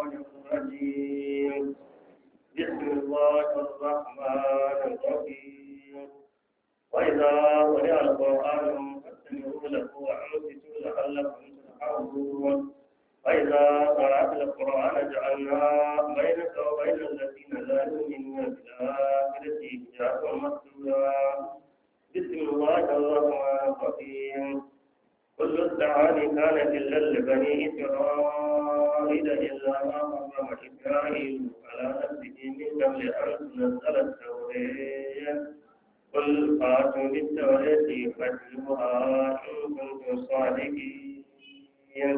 الرجيم بسم الله الرحمن الرحيم وإذا قرئ القرآن فاستمعوا له وأنصتوا لعلكم ترحمون وإذا قرأت القرآن جعلنا بينك وبين الذين لا يؤمنون بالآخرة حجابا مستورا بسم الله الرحمن الرحيم كل الطعام كان إلا لبني إسرائيل إلا ما حرم إسرائيل على نفسه من قبل أن تنزل التوراة قل فاتوا بالتوراة فاتلوها إن كنتم صادقين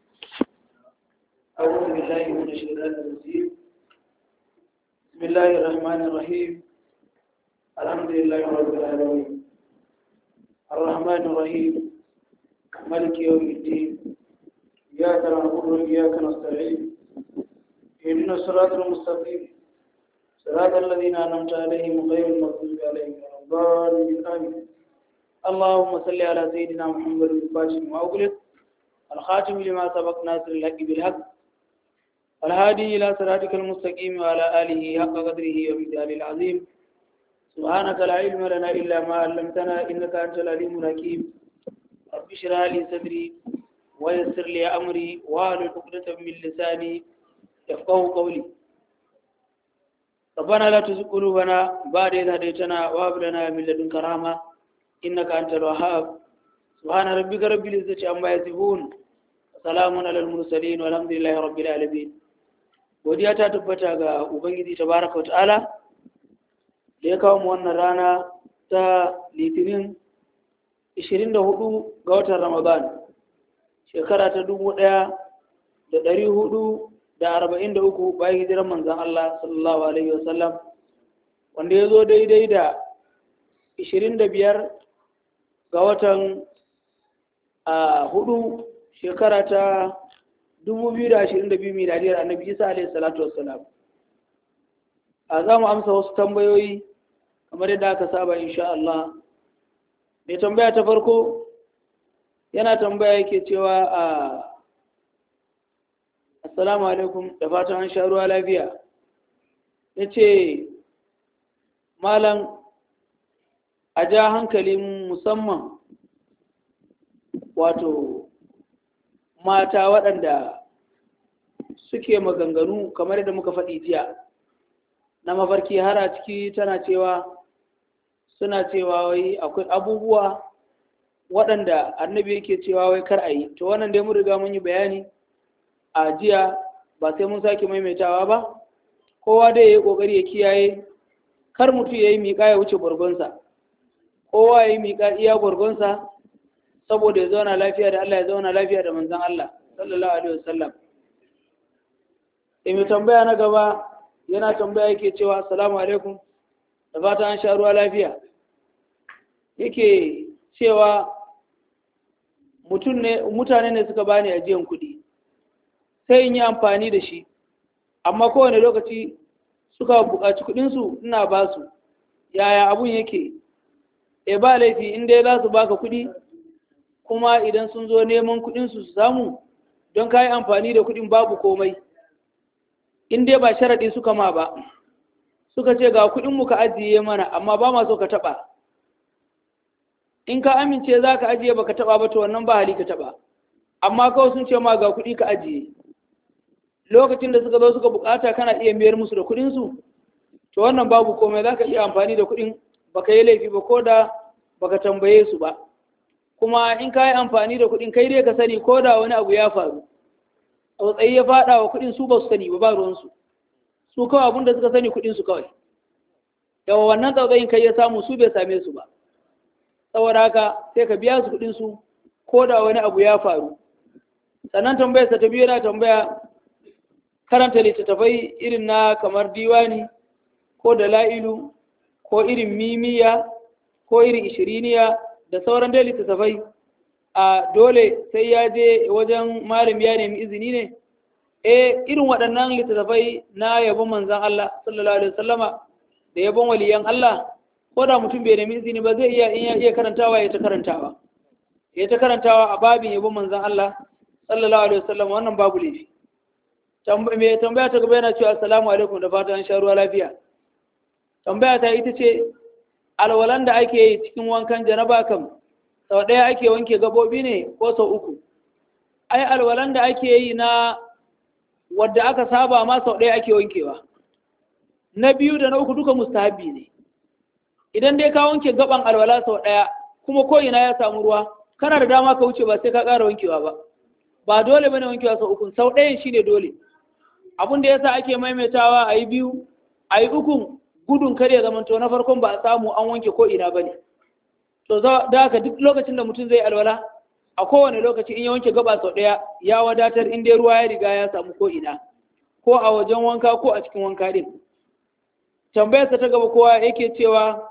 أعوذ بالله من الشيطان الرجيم بسم الله الرحمن الرحيم الحمد لله رب العالمين الرحمن الرحيم ملك يوم الدين إياك نعبد وإياك نستعين اهدنا الصراط المستقيم صراط الذين أنعمت عليهم غير المغضوب عليهم ولا الضالين آمين اللهم صل على سيدنا محمد الفاتح ما أغلق الخاتم لما سبق ناصر الحق بالحق الهادي إلى صراطك المستقيم وعلى آله حق قدره ومثاله العظيم سبحانك لا علم لنا إلا ما علمتنا إنك أنت العليم الحكيم رب اشرح لي صدري ويسر لي أمري واحلل عقدة من لساني يفقه قولي ربنا لا تزغ قلوبنا بعد إذ هديتنا وهب لنا من لدنك رحمة إنك أنت الوهاب سبحان ربك رب العزة عما يصفون وسلام على المرسلين والحمد لله رب العالمين godiya ta tabbata ga ubangiji tabaraka wata'ala da ya kawo mu wannan rana ta litinin 24 ga watan ramadan shekara ta 1443 bayan hijiran manzan Allah sallallahu alaihi wasallam wanda ya zo daidai da 25 ga watan a hudu shekara ta 2022 miladiyar annabi isa alaihi salatu wassalam a za mu amsa wasu tambayoyi kamar yadda aka saba insha Allah mai tambaya ta farko yana tambaya yake cewa a assalamu alaikum da fatan an sha ruwa lafiya ya ce malam a ja hankalin musamman wato mata waɗanda suke maganganu kamar da muka faɗi jiya na mafarki har a ciki tana cewa suna cewa wai akwai abubuwa waɗanda annabi yake cewa wai kar a yi to wannan dai mun riga mun yi bayani a jiya ba sai mun sake maimaitawa ba kowa dai ya yi ƙoƙari ya kiyaye kar mutum ya yi miƙa ya wuce gwargonsa kowa ya yi miƙa iya gwargonsa saboda ya zauna lafiya da Allah ya zauna lafiya da manzan Allah sallallahu alaihi wasallam sai mai tambaya na gaba yana tambaya yake cewa assalamu alaikum da fata an sha ruwa lafiya yake cewa mutum ne mutane ne suka bani ajiyan kuɗi sai in yi amfani da shi amma kowane lokaci suka buƙaci kuɗinsu ina ba su yaya abun yake e ba laifi in dai za su baka kuɗi kuma idan sun zo neman kuɗinsu su samu don ka yi amfani da kuɗin babu komai in dai ba sharaɗi suka ma ba suka ce ga kuɗinmu ka ajiye mana amma ba ma so ka taɓa in ka amince za ka ajiye ba ka taɓa ba to wannan ba hali ka taɓa amma kawai sun ce ma ga kuɗi ka ajiye lokacin da suka zo suka bukata kana iya mayar musu da kuɗinsu to wannan babu komai za ka iya amfani da kuɗin baka yi laifi ba ko da baka tambaye su ba kuma in ka yi amfani da kuɗin kai dai ka sani ko da wani abu ya faru tsautsayi ya faɗa wa kuɗin su ba su sani ba ba ruwansu su kawai abinda suka sani kuɗin su kawai yawa wannan tsautsayin kai ya samu su bai same su ba saboda haka sai ka biya su kuɗin su ko da wani abu ya faru sannan tambayar sa ta biyu yana tambaya karanta littattafai irin na kamar diwani ko da la'ilu ko irin mimiya ko irin ishiriniya da sauran dai littattafai a dole sai ya je wajen malam ya nemi izini ne eh irin waɗannan littattafai na yabon manzan Allah sallallahu alaihi wasallama da yabon waliyan Allah ko da mutum bai nemi izini ba zai iya in ya iya karantawa ya ta karantawa ya ta karantawa a babin yabon manzan Allah sallallahu alaihi wasallama wannan babu laifi mai tambaya ta gaba yana cewa assalamu alaikum da fatan sha ruwa lafiya tambaya ta ita ce alwalan da ake yi cikin wankan janaba kam sau ɗaya ake wanke gabobi ne ko sau uku ai alwalan da ake yi na wadda aka saba ma sau ɗaya ake wankewa na biyu da na uku duka mustahabi ne idan dai ka wanke gaban alwala sau ɗaya kuma ko ina ya samu ruwa kana da dama ka wuce ba sai ka ƙara wankewa ba ba dole bane wankewa sau uku sau ɗayan shine dole abin da yasa ake maimaitawa a yi biyu a yi ukun gudun kar ya zamanto na farkon ba a samu an wanke ko ina bane to da haka duk lokacin da mutum zai alwala a kowane lokaci in ya wanke gaba sau ɗaya ya wadatar in dai ruwa ya riga ya samu ko ina ko a wajen wanka ko a cikin wanka din tambayarsa ta gaba kowa yake cewa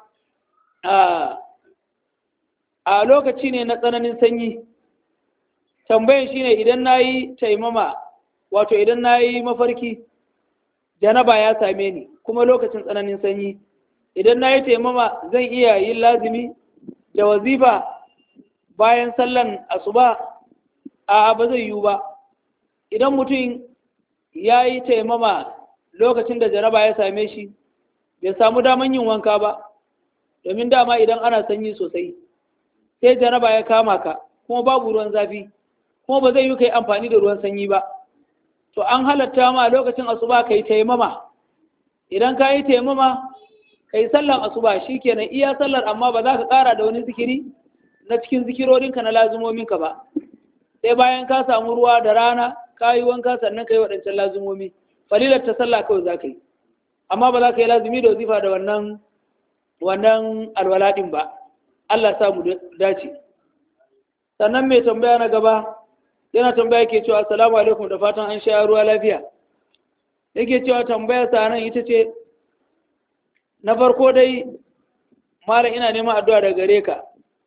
a lokaci ne na tsananin sanyi tambayan shine idan na yi taimama wato idan na yi mafarki janaba ya same ni kuma lokacin tsananin sanyi idan na yi taimama zan iya yin lazimi da wazifa bayan sallan asuba a ba zai yiwu ba idan mutum ya yi taimama lokacin da janaba ya same shi bai samu daman yin wanka ba domin dama idan ana sanyi sosai sai janaba ya kama ka kuma babu ruwan zafi kuma ba zai yi ka yi amfani da ruwan sanyi ba to an halatta ma lokacin asuba ka yi taimama idan ka yi taimama ka yi sallar asuba shi kenan iya sallar amma ba za ka ƙara da wani zikiri na cikin zikirorinka na lazumominka ba sai bayan ka samu ruwa da rana ka yi wanka sannan ka yi waɗancan lazumomi falilar ta sallah kawai za ka yi amma ba za ka yi lazumi da wazifa da wannan wannan alwaladin ba Allah sa mu dace sannan mai tambaya na gaba yana tambaya ke cewa assalamu alaikum da fatan an sha ruwa lafiya yake cewa tambaya sa nan ita ce na farko dai malam ina neman addu'a daga gare ka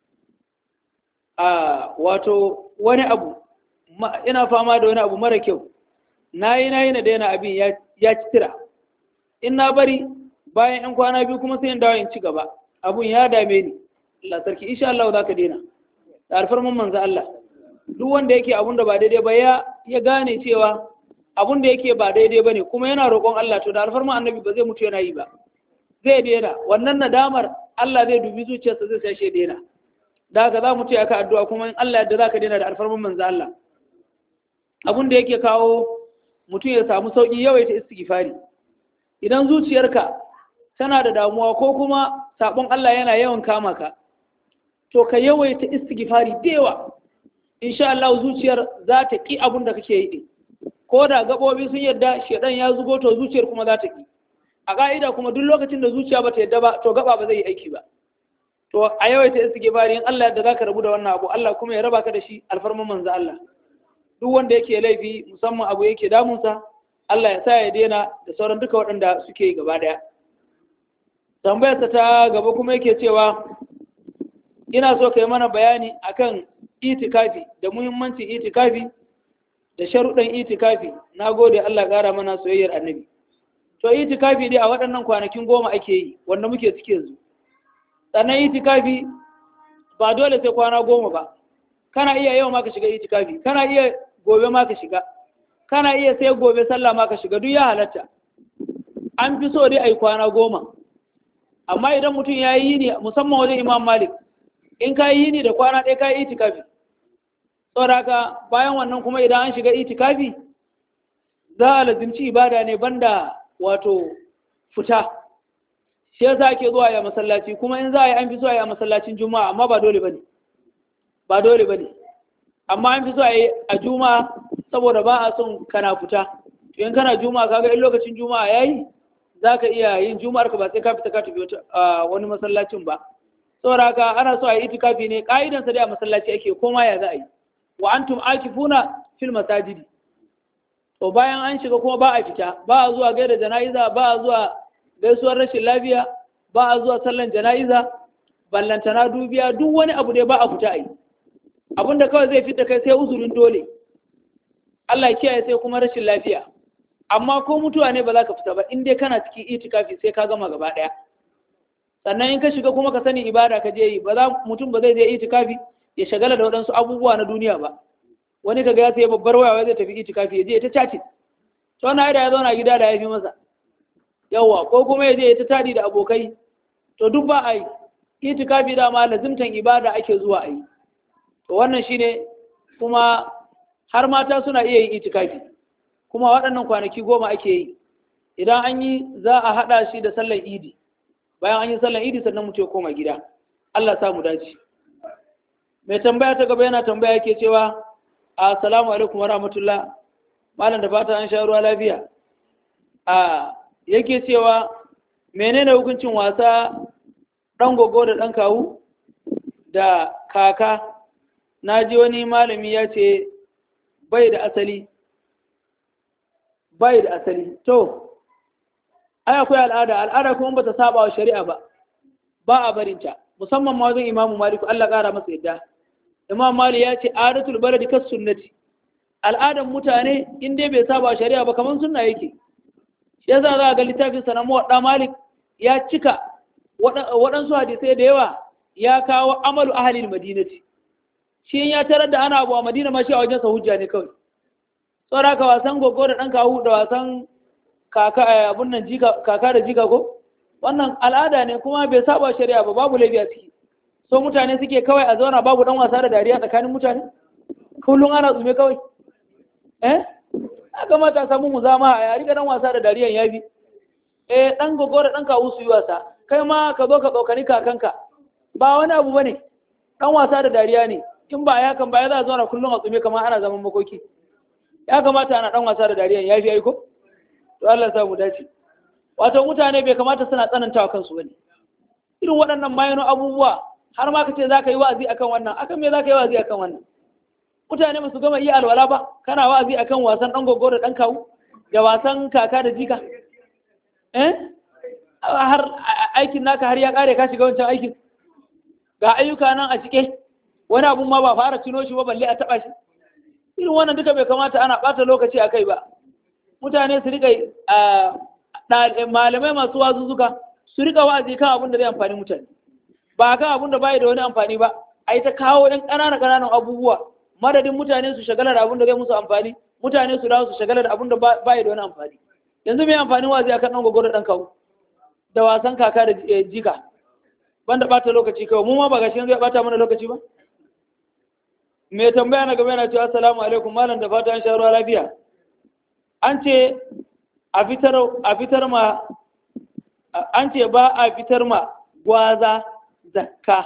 a wato wani abu ina fama da wani abu mara kyau nayi nayi na daina abin ya ci tira in na bari bayan yan kwana biyu kuma sai in dawo in ci gaba abun ya dame ni Allah sarki insha Allah za ka daina da alfarman manzo Allah duk wanda yake abun da ba daidai ba ya ya gane cewa abun da yake ba daidai bane kuma yana roƙon Allah to da alfarman annabi ba zai mutu yana yi ba zai daina wannan nadamar Allah zai dubi zuciyarsa zai sai shi daina da haka za mu ce aka addu'a kuma in Allah yadda za ka daina da alfarman manzo Allah abun da yake kawo mutum ya samu sauki yawaita istighfari idan zuciyarka tana da damuwa ko kuma sabon Allah yana yawan kama ka to ka yawaita istighfari da yawa insha Allah zuciyar za ta ki abun da kake yi din ko da gabobi sun yadda shedan ya zugo to zuciyar kuma za ta ki a ka'ida kuma duk lokacin da zuciya ba ta yadda ba to gaba ba zai yi aiki ba to a yawaita istighfari in Allah yadda zaka rabu da wannan abu Allah kuma ya raba ka da shi alfarman manzo Allah duk wanda yake laifi musamman abu yake damunsa Allah ya sa ya daina da sauran duka waɗanda suke yi gaba daya tambayarsa ta gaba kuma yake cewa ina so ka yi mana bayani akan itikafi da muhimmancin itikafi da sharuɗan itikafi na gode Allah ƙara mana soyayyar annabi to itikafi dai a waɗannan kwanakin goma ake yi wanda muke cike yanzu sannan itikafi ba dole sai kwana goma ba kana iya yau ma ka shiga itikafi kana iya gobe ma ka shiga kana iya sai gobe sallah ma ka shiga duk ya halatta an fi so dai a yi kwana goma amma idan mutum ya yi yini musamman wajen imam malik in ka yi yini da kwana ɗaya ka yi itikafi saboda haka bayan wannan kuma idan an shiga itikafi za a lazimci ibada ne banda wato fita shi yasa ake zuwa ya masallaci kuma in za a yi an fi so a yi a masallacin juma'a amma ba dole bane ba dole bane amma an fi so a yi a juma'a saboda ba a son kana fita to in kana juma'a kaga in lokacin juma'a yayi za ka iya yin juma'ar ka ba sai ka fita ka tafi wani masallacin ba saboda haka ana so a yi itikafi ne ka'idan sa dai a masallaci ake koma ya za a yi wa antum akifuna fil masajidi to bayan an shiga kuma ba a fita ba a zuwa gaida jana'iza ba a zuwa gaisuwar rashin lafiya ba a zuwa sallan jana'iza ballantana dubiya duk wani abu dai ba a fita a yi abinda kawai zai fita kai sai uzurin dole Allah kiyaye sai kuma rashin lafiya amma ko mutuwa ne ba za ka fita ba in dai kana cikin itikafi sai ka gama gaba daya sannan in ka shiga kuma ka sani ibada ka je yi ba za mutum ba zai je itikafi ya shagala da waɗansu abubuwa na duniya ba wani kaga ya sai babbar waya zai tafi itikafi ya je ta chatting to na da ya zauna gida da ya fi masa yawa ko kuma ya je ya ta tadi da abokai to duk ba a yi itikafi da ma lazimtan ibada ake zuwa a yi to wannan shine kuma har mata suna iya yin itikafi kuma waɗannan kwanaki goma ake yi idan an yi za a haɗa shi da sallar idi bayan an yi sallar idi sannan mutum ya koma gida Allah sa mu dace mai tambaya ta gaba yana tambaya yake cewa assalamu alaikum wa rahmatullah malam da fata an sha ruwa lafiya a yake cewa menene hukuncin wasa ɗan gogo da ɗan kawu da kaka na ji wani malami ya ce bai da asali bai da asali to ai akwai al'ada al'ada kuma ba ta saba wa shari'a ba ba a barinta musamman ma wajen imamu maliku Allah ƙara masa yadda imam mali ya ce adatul baladi kas sunnati al'adan mutane in dai bai saba shari'a ba kamar sunna yake shi yasa za ga littafin sa na muwadda malik ya cika waɗansu hadisai da yawa ya kawo amalu ahalin madinati shi ya tarar da ana abu a madina ma shi a wajen sa hujja ne kawai saboda ka wasan gogo da ɗan kawu da wasan kaka abun nan kaka da jika ko wannan al'ada ne kuma bai saba shari'a ba babu laifi a ciki so mutane suke kawai a zauna babu dan wasa da dariya tsakanin mutane kullum ana tsume kawai eh a kamata a samu mu zama a yari dan wasa da dariyan ya bi eh dan gogo da dan kawu su yi wasa kai ma ka zo ka tsokani kakanka ba wani abu bane dan wasa da dariya ne in ba ya kan ba ya za a zauna kullum a tsume kamar ana zaman makoki ya kamata ana dan wasa da dariyan ya fi aiko to Allah ya sa mu dace wato mutane bai kamata suna tsanantawa kansu bane irin waɗannan mayano abubuwa har ma ka ce za ka yi wa'azi akan wannan akan me za ka yi wa'azi akan wannan mutane ba su gama iya alwala ba kana wa'azi akan wasan ɗan gogo da ɗan kawu da wasan kaka da jika eh har aikin naka har ya ƙare ka shiga wancan aikin ga ayyuka nan a cike wani abun ma ba fara cino shi ba balle a taɓa shi irin wannan duka bai kamata ana ɓata lokaci a kai ba mutane su riƙa malamai masu wazuzzuka su riƙa wa'azi kan abin da zai amfani mutane ba kan abin da bai da wani amfani ba a yi ta kawo ɗan ƙananan ƙananan abubuwa madadin mutane su shagala da abin da zai musu amfani mutane su dawo su shagala da abin da bai da wani amfani yanzu mai amfanin wazi akan ɗan gwagwaro ɗan kawo da wasan kaka da jika banda ɓata lokaci kawai mu ma ba gashi yanzu ya ɓata mana lokaci ba mai tambaya na gaba yana cewa assalamu alaikum malam da fata an sha ruwa lafiya an ce a fitar a fitar ma an ce ba a fitar ma gwaza zakka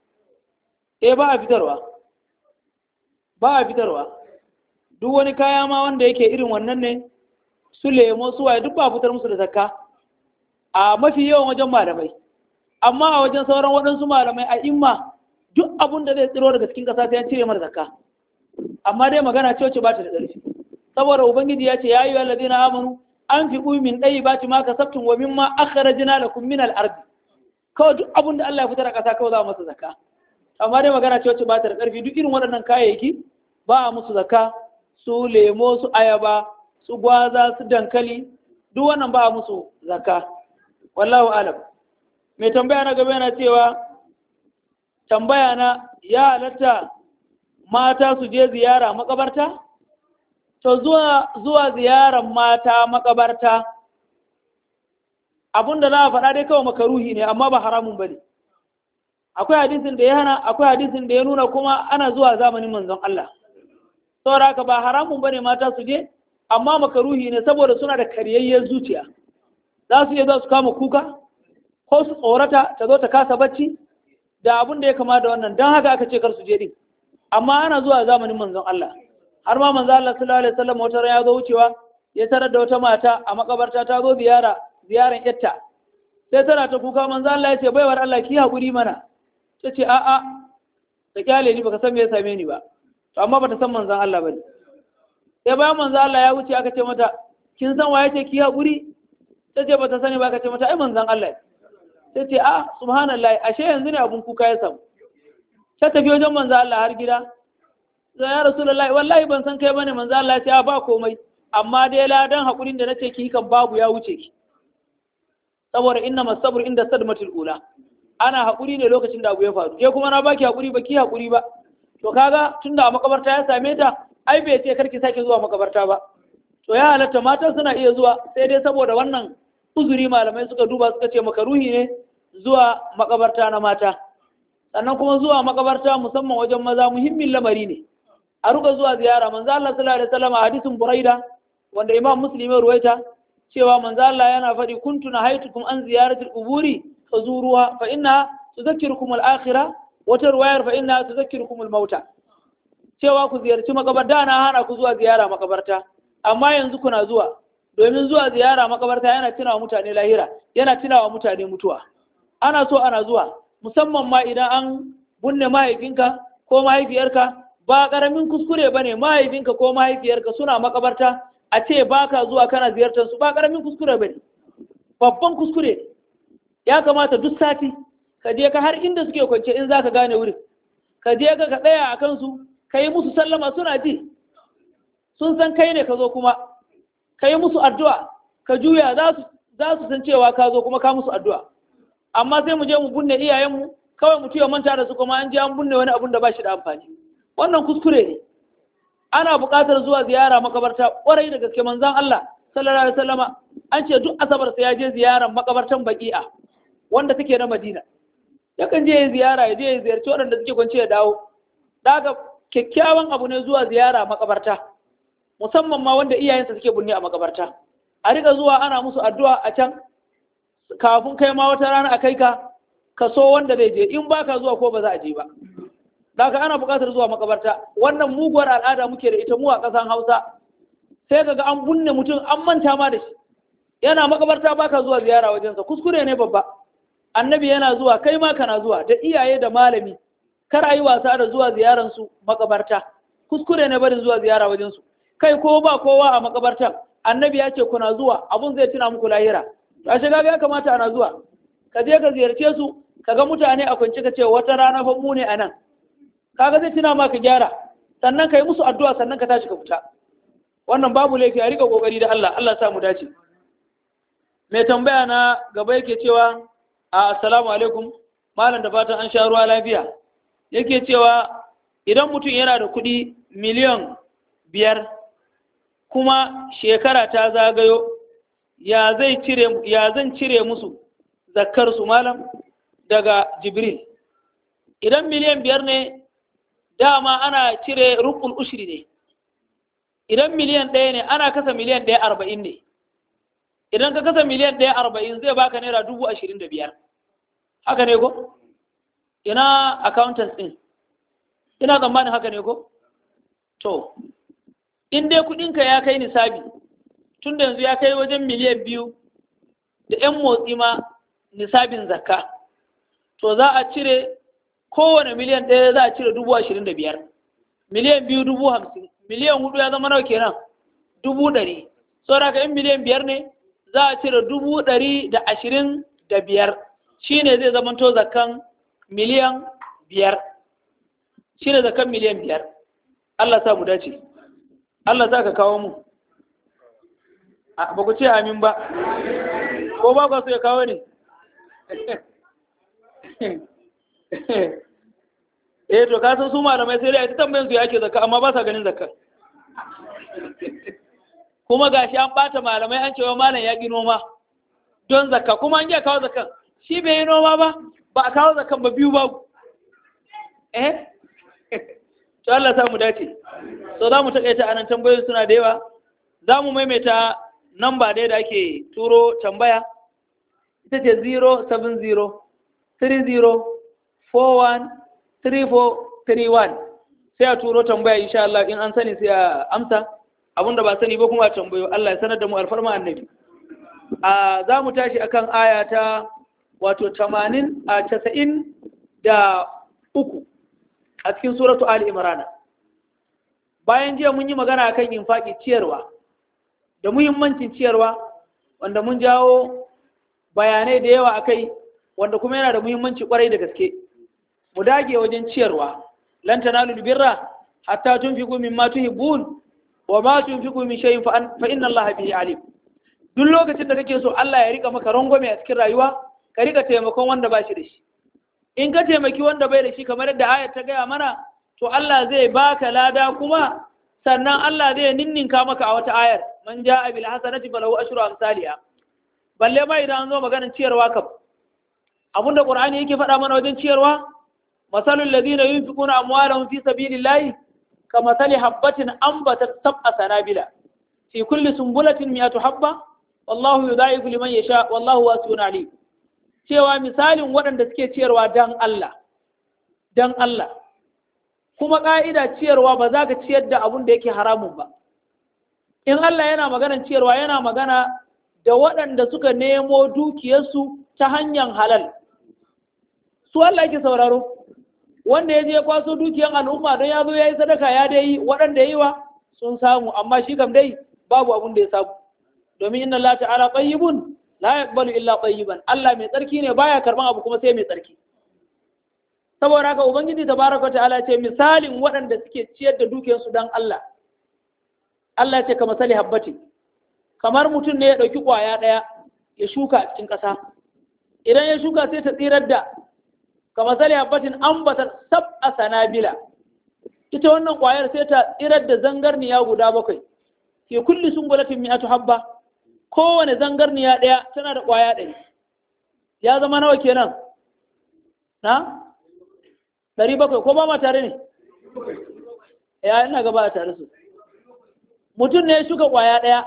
eh ba a fitarwa ba a fitarwa duk wani kaya ma wanda yake irin wannan ne su lemo su waye duk ba a fitar musu da zakka a mafi yawan wajen malamai amma a wajen sauran waɗansu malamai a imma duk abun da zai tsiro daga cikin ƙasa sai an cire mara zakka amma dai magana ce wacce ba ta da ƙarfi saboda ubangiji ya ce ya yi allazina amanu an fi min ɗayi ba ci ma kasabtum wa mimma akhrajna lakum min al-ardi kawai duk abun da Allah ya fitar a ƙasa kawai za a masa zakka amma dai magana ce wacce ba ta da ƙarfi duk irin waɗannan kayayyaki ba a musu zakka su lemo su ayaba su gwaza su dankali duk wannan ba a musu zakka wallahu alam mai tambaya na gaba yana cewa tambaya na ya halatta mata su je ziyara makabarta to zuwa zuwa ziyarar mata makabarta abin da za a faɗa dai kawai makaruhi ne amma ba haramun ba ne akwai hadisin da ya hana akwai hadisin da ya nuna kuma ana zuwa zamanin manzon Allah saboda haka ba haramun ba ne mata su je amma makaruhi ne saboda suna da karyayyen zuciya za su iya za su kama kuka ko su tsorata ta zo ta kasa bacci da abin da ya kama da wannan don haka aka ce kar su je din amma ana zuwa zamanin manzon Allah har ma manzon Allah sallallahu alaihi wasallam wata ya zo wucewa ya tarar da wata mata a makabarta ta zo ziyara ziyaran yatta sai tana ta kuka manzon Allah ya ce baiwar Allah ki hakuri mana ta ce a'a ta kyale ni baka san me ya same ni ba to amma bata san manzon Allah bane sai bayan manzon Allah ya wuce aka ce mata kin san waye ce ki hakuri ta ce bata sani ba aka ce mata ai manzon Allah sai ce a subhanallah ashe yanzu ne abun kuka ya samu ta tafi wajen manzo Allah har gida sai ya rasulullahi wallahi ban san kai bane manzo Allah ya ce a ba komai amma dai ladan hakurin da nace ki kan babu ya wuce ki saboda inna masabru inda sadmatul ula ana hakuri ne lokacin da abu ya faru je kuma na baki hakuri ba ki hakuri ba to kaga tunda a makabarta ya same ta ai bai ce karki sake zuwa makabarta ba to ya halatta mata suna iya zuwa sai dai saboda wannan uzuri malamai suka duba suka ce makaruhi ne zuwa makabarta na mata sannan kuma zuwa makabarta musamman wajen maza muhimmin lamari ne a ruka zuwa ziyara manzo Allah sallallahu alaihi wasallam a hadisin Buraida wanda Imam Muslim ya ruwaita cewa manzo Allah yana faɗi kuntu nahaitukum an ziyaratil quburi fazuruha fa inna tudhakkirukum al-akhirah wata ruwayar fa inna tudhakkirukum al-mauta cewa ku ziyarci makabarta na hana ku zuwa ziyara makabarta amma yanzu kuna zuwa domin zuwa ziyara makabarta yana tunawa mutane lahira yana tunawa mutane mutuwa ana so ana zuwa musamman ma idan an bunne mahaifinka ko mahaifiyarka ba karamin kuskure bane mahaifinka ko mahaifiyarka suna makabarta a ce baka zuwa kana ziyartar su ba karamin kuskure bane babban kuskure ya kamata duk sati ka je ka har inda suke kwance in zaka gane wurin ka je ka ka tsaya a kansu ka yi musu sallama suna ji sun san kai ne ka zo kuma ka yi musu addu'a ka juya za su san cewa ka zo kuma ka musu addu'a amma sai mu je mu bunne iyayenmu kawai mu ya manta da su kuma an je an bunne wani abun da ba shi da amfani wannan kuskure ne ana buƙatar zuwa ziyara makabarta ƙwarai da gaske manzon Allah sallallahu alaihi wasallama an ce duk asabar sai ya je ziyaran makabartan baqi'a wanda take na Madina yakan je ya ziyara ya je ya ziyarci waɗanda suke kwance ya dawo daga kyakkyawan abu ne zuwa ziyara makabarta musamman ma wanda iyayensa suke bunne a makabarta a riga zuwa ana musu addu'a a can kafin kai ma wata rana a kai ka ka so wanda zai je in baka zuwa ko ba za a je ba daga ana buƙatar zuwa makabarta wannan muguwar al'ada muke da ita mu a ƙasan Hausa sai kaga an bunne mutum an manta ma da shi yana makabarta baka zuwa ziyara wajensa kuskure ne babba annabi yana zuwa kai ma kana zuwa da iyaye da malami kar a yi wasa da zuwa ziyaransu makabarta kuskure ne barin zuwa ziyara wajensu kai ko ba kowa a makabartan annabi ya ce kuna zuwa abun zai tuna muku lahira a shiga ya kamata ana zuwa ka je ka ziyarce su ka ga mutane a kwance ka ce wata rana fa mu ne a nan kaga zai tuna ma ka gyara sannan ka yi musu addu'a sannan ka tashi ka fita wannan babu laifi a rika kokari da Allah Allah sa mu dace mai tambaya na gaba yake cewa assalamu alaikum malam da fatan an sha ruwa lafiya yake cewa idan mutum yana da kuɗi miliyan biyar kuma shekara ta zagayo ya zai cire ya zan cire musu zakkar su malam daga jibril idan miliyan biyar ne dama ana cire rukun ushri ne idan miliyan ɗaya ne ana kasa miliyan ɗaya arba'in ne idan ka kasa miliyan ɗaya arba'in zai baka naira dubu ashirin da biyar haka ne ko ina accountant ɗin ina tsammanin haka ne ko to in dai kuɗinka ya kai nisabi tun da yanzu ya kai wajen miliyan biyu da 'yan motsi ma nisabin zakka to za a cire kowane miliyan ɗaya za a cire dubu ashirin da biyar miliyan biyu dubu hamsin miliyan hudu ya zama nawa kenan dubu ɗari saboda ka in miliyan biyar ne za a cire dubu ɗari da ashirin da biyar shi ne zai zamanto zakan miliyan biyar shi ne zakan miliyan biyar Allah sa mu dace Allah sa ka kawo mu ba ku ce amin ba ko ba ku so ya kawo ne eh to ka san su malamai sai dai a ta tambayin su ya ake zakka amma ba sa ganin zakka kuma gashi an bata malamai an cewa malam ya ƙi noma don zakka kuma an iya kawo zakkan shi bai yi noma ba ba a kawo zakkan ba biyu babu eh to Allah sa mu dace so za mu takaita anan tambayoyin suna da yawa za mu maimaita namba ɗaya da ake turo tambaya ita ce 070 30 41 3431 sai a turo tambaya insha Allah in an sani sai a amsa abinda ba sani ba kuma a tambayo Allah ya sanar da mu alfarma annabi a za mu tashi akan aya ta wato 80 a 90 da uku a cikin suratu Ali Imran bayan jiya mun yi magana akan infaki ciyarwa da muhimmancin ciyarwa wanda mun jawo bayanai da yawa akai wanda kuma yana da muhimmanci kwarai da gaske mu dage wajen ciyarwa lan tanalu birra hatta tunfiqu mimma tuhibbun wa ma tunfiqu min shay'in fa inna Allaha bihi alim duk lokacin da kake so Allah ya rika maka rangwame a cikin rayuwa ka rika taimakon wanda ba shi da shi in ka taimaki wanda bai da shi kamar yadda ayat ta gaya mana to Allah zai baka lada kuma sannan Allah zai ninninka maka a wata ayar man ja'a bil hasanati falahu ashru amsalha balle ma idan an zo maganar ciyarwa kam abinda qur'ani yake faɗa mana wajen ciyarwa masalul ladina yunfiquna amwalahum fi sabilillahi kamathali habatin anbatat sab'a sanabila fi kulli sumbulatin mi'atu habba wallahu yudha'ifu liman yasha wallahu wasi'un alim cewa misalin waɗanda suke ciyarwa dan Allah dan Allah kuma ƙa'ida ciyarwa ba za ka ciyar da abun da yake haramun ba in Allah yana maganar ciyarwa yana magana da waɗanda suka nemo dukiyarsu ta hanyar halal su Allah yake sauraro wanda ya je kwaso dukiyar al'umma don ya zo ya yi sadaka ya dai waɗanda ya yi wa sun samu amma shi kam dai babu abun da ya samu domin inna Allah ta'ala tayyibun la yaqbalu illa tayyiban Allah mai tsarki ne baya karban abu kuma sai mai tsarki saboda haka ubangiji tabaraka ta'ala ce misalin waɗanda suke ciyar da dukiyarsu dan Allah Allah ce kamar sali habbati kamar mutum ne ya ɗauki ƙwaya ɗaya ya shuka a cikin ƙasa idan ya shuka sai ta tsirar da kamar sali habbatin ambata sab a sanabila ita wannan ƙwayar sai ta tsirar da zangarniya guda bakwai ke kulli sungulatin mi'atu habba kowane zangarniya ɗaya tana da ƙwaya ɗari ya zama nawa kenan na ɗari bakwai ko ba ma tare ne ya ina gaba a tare su mutum ne ya shuka ƙwaya ɗaya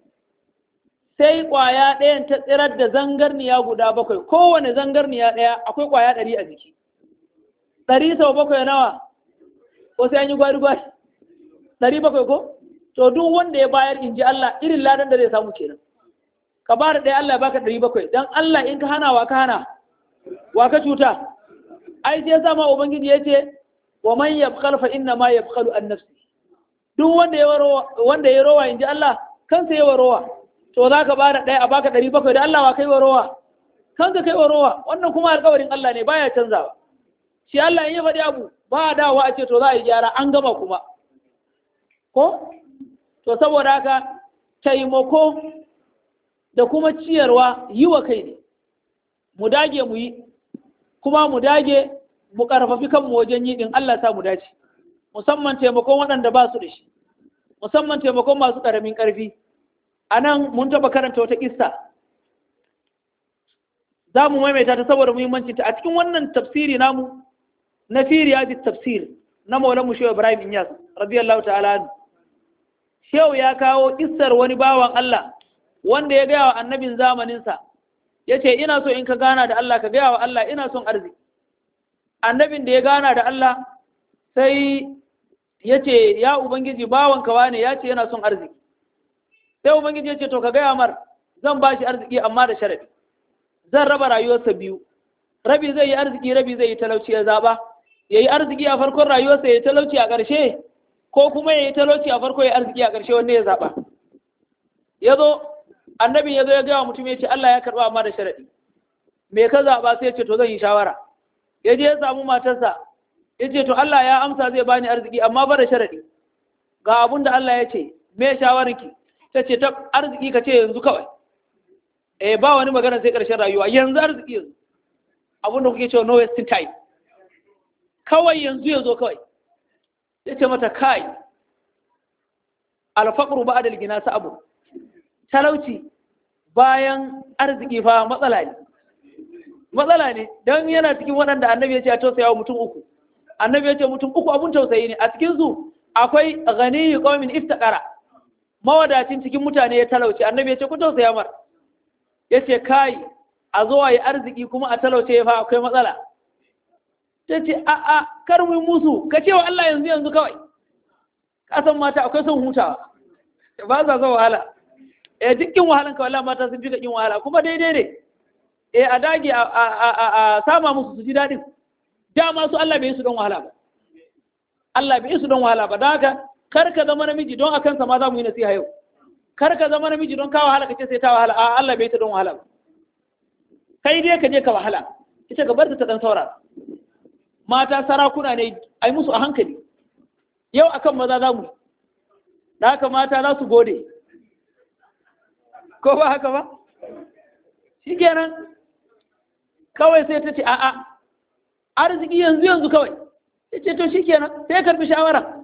sai ƙwaya ɗayan ta tsirar da zangarniya guda bakwai kowane zangarniya ɗaya akwai ƙwaya ɗari a jiki ɗari sau bakwai nawa ko sai an yi gwari-gwari ɗari bakwai ko to duk wanda ya bayar in ji Allah irin ladan da zai samu kenan ka ba da ɗaya Allah ya baka ɗari bakwai don Allah in ka hana wa ka hana wa ka cuta ai sai sama ubangiji ya ce wa man yabkhal fa inna ma yabkhalu an nafsi duk wanda ya wanda ya rowa inji Allah kansa ya rowa to za ka bada ɗaya a baka ɗari bakwai da Allah wa kai wa rowa kanka kai wa rowa wannan kuma alƙawarin Allah ne baya canzawa shi Allah in ya faɗi abu ba a dawowa a ce to za a yi gyara an gama kuma ko to saboda haka taimako da kuma ciyarwa yi wa kai ne mu dage mu yi kuma mu dage mu ƙarfafi kanmu wajen yi ɗin Allah sa mu dace musamman taimakon waɗanda ba su da shi musamman taimakon masu ƙaramin ƙarfi a nan mun taɓa karanta wata ƙissa za mu maimaita ta saboda muhimmancinta a cikin wannan tafsiri namu na firiya bi tafsir na maulan mu shehu ibrahim inyas radiyallahu ta'ala anhu shehu ya kawo ƙissar wani bawan Allah wanda ya gaya wa annabin zamaninsa ya ce ina so in ka gana da Allah ka gaya wa Allah ina son arziki annabin da ya gana da Allah sai ya ce ya ubangiji bawanka wane ya ce yana son arziki sai ubangiji ya ce to ka gaya mar zan ba shi arziki amma da sharadi zan raba rayuwarsa biyu rabi zai yi arziki rabi zai yi talauci ya zaba ya yi arziki a farkon rayuwarsa ya yi talauci a ƙarshe ko kuma ya yi talauci a farko ya yi arziki a ƙarshe wanne ya zaba ya zo annabin ya zo ya gaya mutum ya ce Allah ya karɓa amma da sharadi me ka zaba sai ya ce to zan yi shawara ya je ya samu matarsa ya ce to Allah ya amsa zai bani arziki amma ba da sharadi ga abun da Allah ya ce me shawararki ta ce ta arziki ka ce yanzu kawai eh ba wani magana sai ƙarshen rayuwa yanzu arziki yanzu abun da kuke cewa no wasting time kawai yanzu ya zo kawai ya ce mata kai alfaqru ba'da al-gina abu talauci bayan arziki fa matsala ne matsala ne don yana cikin waɗanda annabi ya ce a tausaya wa mutum uku annabi ya ce mutum uku abun tausayi ne a cikin su akwai ghaniyu qaumin iftaqara mawadacin cikin mutane ya talauce annabi ya ce ku tausaya mar ya ce kai a zo a yi arziki kuma a talauce ya fa akwai matsala ta ce a a kar mu musu ka ce wa Allah yanzu yanzu kawai kasan mata akwai son hutawa ba za zo wahala eh dukkin wahalan ka wallahi mata sun fi kin wahala kuma daidai ne eh a dage a sama musu su ji daɗin dama su Allah bai yi su don wahala ba Allah bai yi su don wahala ba don haka kar ka zama namiji don akan sa ma za mu yi nasiha yau kar ka zama namiji don ka wahala kace sai ta wahala a Allah bai yi ta don wahala ba kai dai ka je ka wahala ita ka bar ta dan saura mata sarakuna ne ai musu a hankali yau akan maza za mu da haka mata za su gode ko ba haka ba shi kenan kawai sai ta ce a'a arziki yanzu yanzu kawai ya ce to shi kenan sai karbi shawara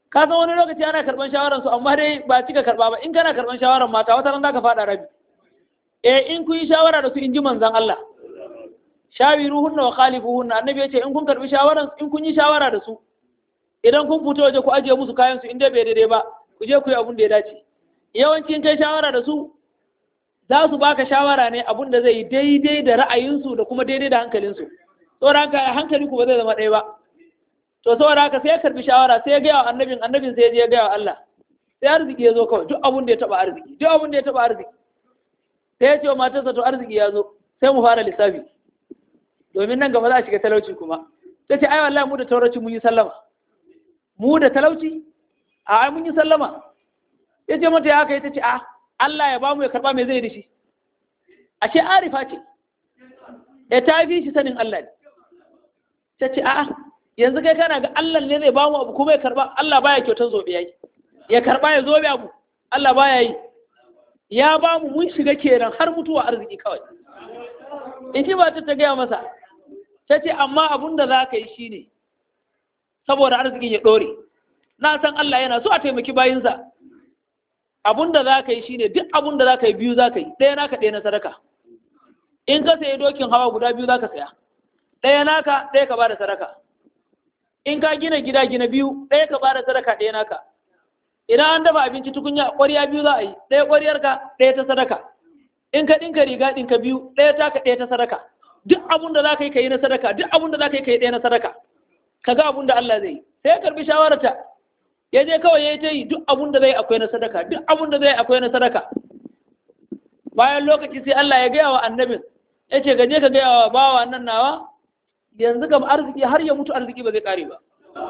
ka san wani lokaci ana karban shawaran su amma dai ba cika karba ba in kana karban shawaran mata wata ran zaka fada rabi eh in kun yi shawara da su in ji manzon Allah shawiruhunna wa khalifuhunna annabi yace in kun karbi shawaran in kun yi shawara da su idan kun fito waje ku ajiye musu kayan su in dai bai daidai ba ku je ku yi abun da ya dace yawanci in kai shawara da su za su baka shawara ne abun da zai yi daidai da ra'ayinsu da kuma daidai da hankalinsu saboda haka hankali ku ba zai zama ɗaya ba to saboda haka sai ya karbi shawara sai ya gaya wa annabin annabin sai ya je ya gaya wa Allah sai arziki ya zo kawai duk abun da ya taba arziki duk abun da ya taba arziki sai ya ce wa matarsa to arziki ya zo sai mu fara lissafi domin nan gaba za a shiga talauci kuma ta ce ai wallahi mu da talauci mun yi sallama mu da talauci a ai mun yi sallama ya ce mata ya kai ta ce a Allah ya bamu ya karba me zai da shi ashe arifa ce ya ta fi shi sanin Allah ne ta ce a'a yanzu kai kana ga Allah ne zai bamu abu kuma ya karba Allah baya kyautar zobe yayi ya karba ya zobe abu Allah baya yi ya bamu mun shiga kenan har mutuwa arziki kawai in ji ba ta ta gaya masa ta ce amma abun da za ka yi shi ne saboda arzikin ya ɗore na san Allah yana so a taimaki bayinsa abun da za ka yi shi ne duk abun da za ka yi biyu za ka yi ɗaya naka ɗaya na sadaka in ka sayi dokin hawa guda biyu za ka saya ɗaya naka ɗaya ka ba da sadaka in ka gina gida gina biyu ɗaya ka ba da sadaka ɗaya naka idan an dafa abinci tukunya ƙwarya biyu za a yi ɗaya ƙwaryarka ɗaya ta sadaka in ka ɗinka riga ɗinka biyu ɗaya taka ɗaya ta sadaka duk abun da za ka yi ka yi na sadaka duk abun da za ka yi ka yi ɗaya na sadaka ka ga abun da Allah zai yi sai ya karbi shawararta ya je kawai ya yi ta yi duk abun da zai akwai na sadaka duk abun da zai akwai na sadaka bayan lokaci sai Allah ya gaya wa annabin ya ce gaje ka gaya wa bawa nan nawa yanzu kam arziki har ya mutu arziki ba zai kare ba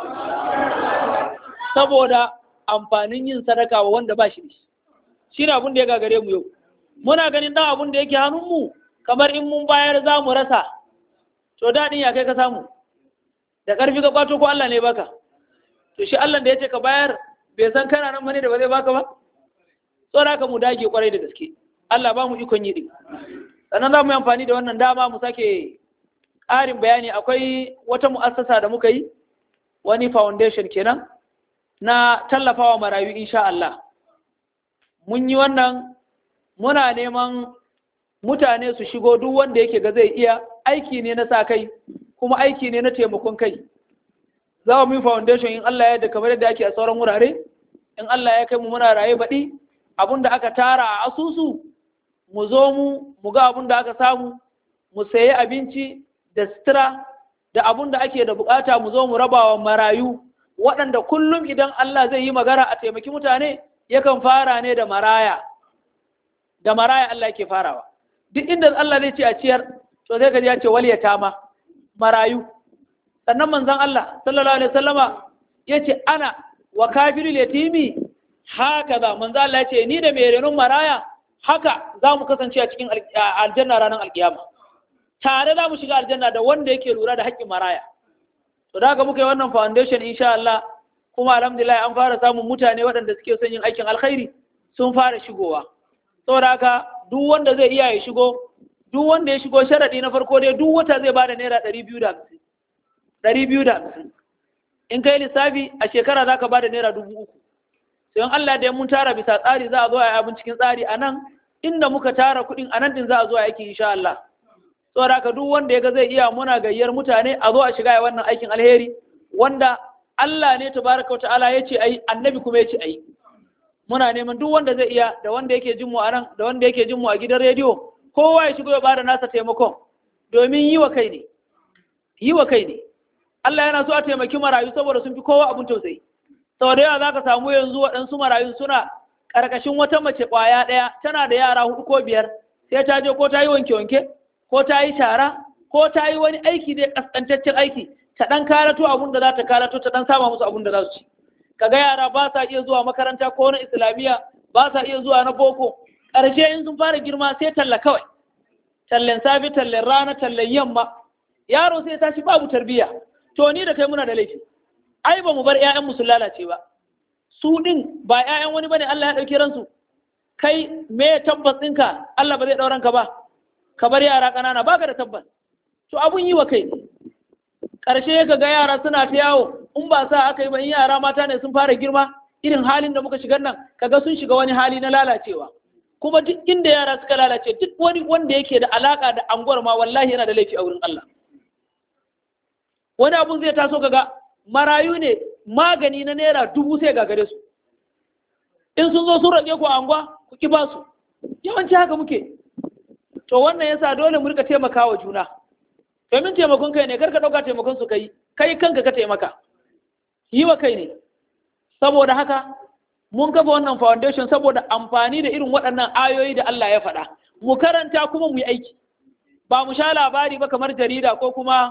saboda amfanin yin sadaka wa wanda ba shi da shi shi ne abun da ya gagare mu yau muna ganin dan abun da yake hannunmu kamar in mun bayar za mu rasa to daɗin ya kai ka samu da ƙarfi ka kwato ko Allah ne baka to shi Allah da ya ce ka bayar bai san kana nan mane da ba zai baka ba tsora ka mu dage kwarai da gaske Allah ba mu ikon yi din sannan za mu yi amfani da wannan dama mu sake ƙarin bayani akwai wata mu'assasa da muka yi wani foundation kenan na tallafawa marayu insha Allah mun yi wannan muna neman mutane su shigo duk wanda yake ga zai iya aiki ne na sa kai kuma aiki ne na taimakon kai za mu yi foundation in Allah ya yarda kamar yadda ake a sauran wurare in Allah ya kai mu muna raye baɗi abin da aka tara a asusu mu zo mu mu ga abin da aka samu mu sayi abinci da sutura da abin da ake da bukata mu zo mu raba wa marayu waɗanda kullum idan Allah zai yi magana a taimaki mutane yakan fara ne da maraya da maraya Allah yake farawa duk inda Allah zai ce a ciyar to sai ka ji ya ce wal yatama marayu sannan manzon Allah sallallahu alaihi wasallama yace ana wa kafirul yatimi haka za manzon Allah yace ni da mai renon maraya haka za mu kasance a cikin aljanna ranar alkiyama tare za mu shiga aljanna da wanda yake lura da haƙƙin maraya to da haka muka yi wannan foundation insha Allah kuma alhamdulillah an fara samun mutane waɗanda suke son yin aikin alkhairi sun fara shigowa saboda haka duk wanda zai iya ya shigo duk wanda ya shigo sharaɗi na farko dai duk wata zai bada naira ɗari biyu da hamsin ɗari biyu da hamsin in kai lissafi a shekara za ka bada naira dubu uku sai in Allah da mun tara bisa tsari za a zo a yi abin cikin tsari a nan inda muka tara kuɗin a nan din za a zo a aiki insha Allah saboda haka duk wanda ya ga zai iya muna gayyar mutane a zo a shiga wannan aikin alheri wanda Allah ne tabaraka wa ta'ala ya ce ayi annabi kuma ya ce ayi muna neman duk wanda zai iya da wanda yake jin mu a nan da wanda yake jin mu a gidan rediyo kowa ya shigo ya bada nasa taimakon domin yi wa kai ne yi wa kai ne Allah yana so a taimaki marayu saboda sun fi kowa abun tausayi sau da yawa za ka samu yanzu waɗansu marayun suna ƙarƙashin wata mace ƙwaya ɗaya tana da yara hudu ko biyar sai ta je ko ta yi wanke-wanke ko ta yi shara ko ta yi wani aiki dai ƙasƙantaccen aiki ta ɗan karato abun da za ta karato ta ɗan sama musu abun da za su ci kaga yara ba sa iya zuwa makaranta ko na islamiyya ba sa iya zuwa na boko ƙarshe in sun fara girma sai talla kawai tallen safi tallen rana tallen yamma yaro sai tashi babu tarbiyya to ni da kai muna da laifi ai ba mu bar ƴaƴan su lalace ba su din ba ƴaƴan wani bane Allah ya ɗauki ransu kai me tabbas ɗinka Allah ba zai ɗauran ka ba ka bar yara ƙanana baka da tabbas to abun yi wa kai ƙarshe ka ga yara suna ta yawo in ba sa aka yi ba in yara mata ne sun fara girma irin halin da muka shigar nan kaga sun shiga wani hali na lalacewa kuma duk inda yara suka lalace duk wani wanda yake da alaka da anguwar ma wallahi yana da laifi a wurin Allah wani abun zai taso kaga marayu ne magani na naira dubu sai gagare su in sun zo sun rage ku a anguwa ku ki ba su yawanci haka muke to wannan yasa dole mu rika taimakawa juna domin taimakon kai ne kar ka ɗauka taimakon su kai kai kanka ka taimaka yi wa kai ne saboda haka mun kafa wannan foundation saboda amfani da irin waɗannan ayoyi da Allah ya faɗa mu karanta kuma mu yi aiki ba mu sha labari ba kamar jarida ko kuma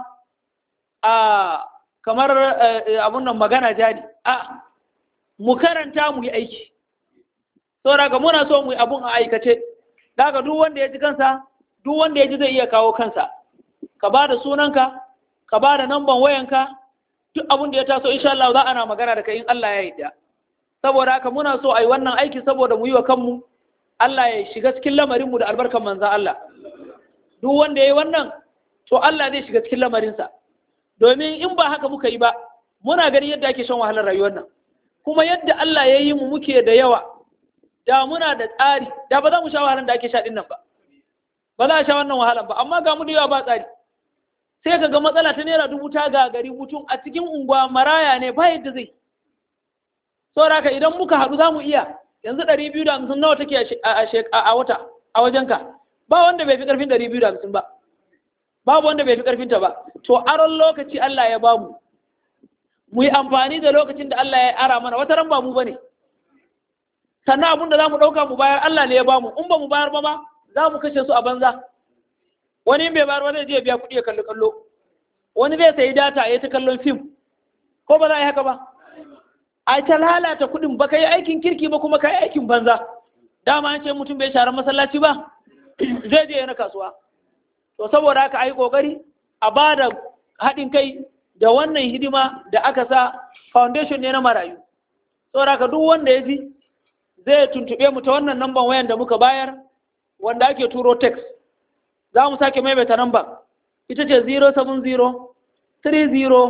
a kamar abun nan magana jari a mu karanta mu yi aiki saboda ga muna so mu yi abun a aikace daga duk wanda ya ji kansa duk wanda ya ji zai iya kawo kansa ka ba da sunanka ka ba da namban wayanka duk abin da ya taso insha Allah za ana magana da kai in Allah ya yarda saboda haka muna so a yi wannan aiki saboda mu yi wa kanmu Allah ya shiga cikin lamarinmu da albarkan manzan Allah duk wanda ya yi wannan to Allah zai shiga cikin lamarinsa domin in ba haka muka yi ba muna ganin yadda ake shan wahalar rayuwar nan kuma yadda Allah ya yi mu muke da yawa da muna da tsari da ba za mu sha wahalar da ake sha din nan ba ba za a sha wannan wahalar ba amma ga mu da yawa ba tsari sai ka ga matsala ta naira dubu ta gagari mutum a cikin unguwa maraya ne ba yadda zai saboda haka idan muka haɗu za mu iya yanzu ɗari biyu da hamsin nawa take a wata a wajenka ba wanda bai fi ƙarfin ɗari biyu da hamsin ba babu wanda bai fi ƙarfin ta ba to aron lokaci Allah ya bamu mu yi amfani da lokacin da Allah ya ara mana wata ran ba mu bane sannan abin da za mu ɗauka mu bayar Allah ne ya bamu in ba mu bayar ba ma za mu kashe su a banza wani bai bayar ba zai je biya kuɗi ya kalli kallo wani zai sayi data ya ta kallon fim ko ba za a yi haka ba a ta lalata kuɗin ba ka yi aikin kirki ba kuma ka yi aikin banza dama an ce mutum bai share masallaci ba zai je na kasuwa to saboda haka ai kokari a ba da haɗin kai da wannan hidima da aka sa foundation ne na marayu saboda haka duk wanda ya ji zai tuntuɓe mu ta wannan namban wayan da muka bayar wanda ake turo text za mu sake maimaita namban ita ce 070 30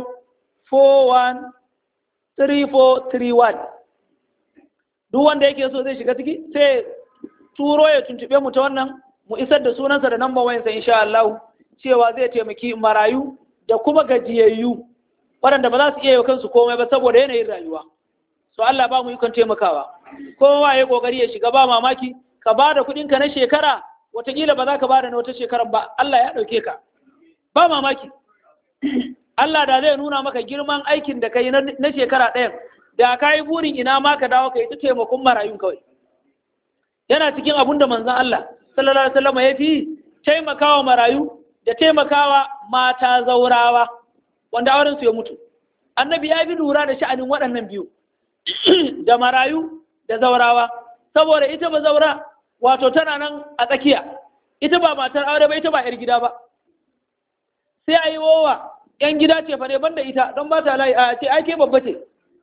41 3431 duk wanda yake so zai shiga ciki sai turo ya tuntube mu ta wannan mu isar da sunansa da namban wayansa insha Allah cewa zai taimaki marayu da kuma gajiyayyu waɗanda ba za su iya yi kansu komai ba saboda yanayin rayuwa so Allah ba mu ikon taimakawa kowa ya kokari ya shiga ba mamaki ka ba da kuɗinka na shekara wataƙila ba za ka ba da na wata shekarar ba Allah ya ɗauke ka ba mamaki Allah da zai nuna maka girman aikin da ka yi na shekara ɗayan da ka yi burin ina ma ka dawo ka yi ta taimakon marayun kawai yana cikin abun da manzan Allah sallallahu alaihi wasallam ya fi taimakawa marayu da taimakawa mata zaurawa wanda auren su ya mutu annabi ya bi lura da sha'anin waɗannan biyu da marayu da zaurawa saboda ita ba zaura wato tana nan a tsakiya ita ba matar aure ba ita ba 'yar gida ba sai a yi wowa ‘yan gida ce fa ne banda ita don ba ta layi a ce ake babba ce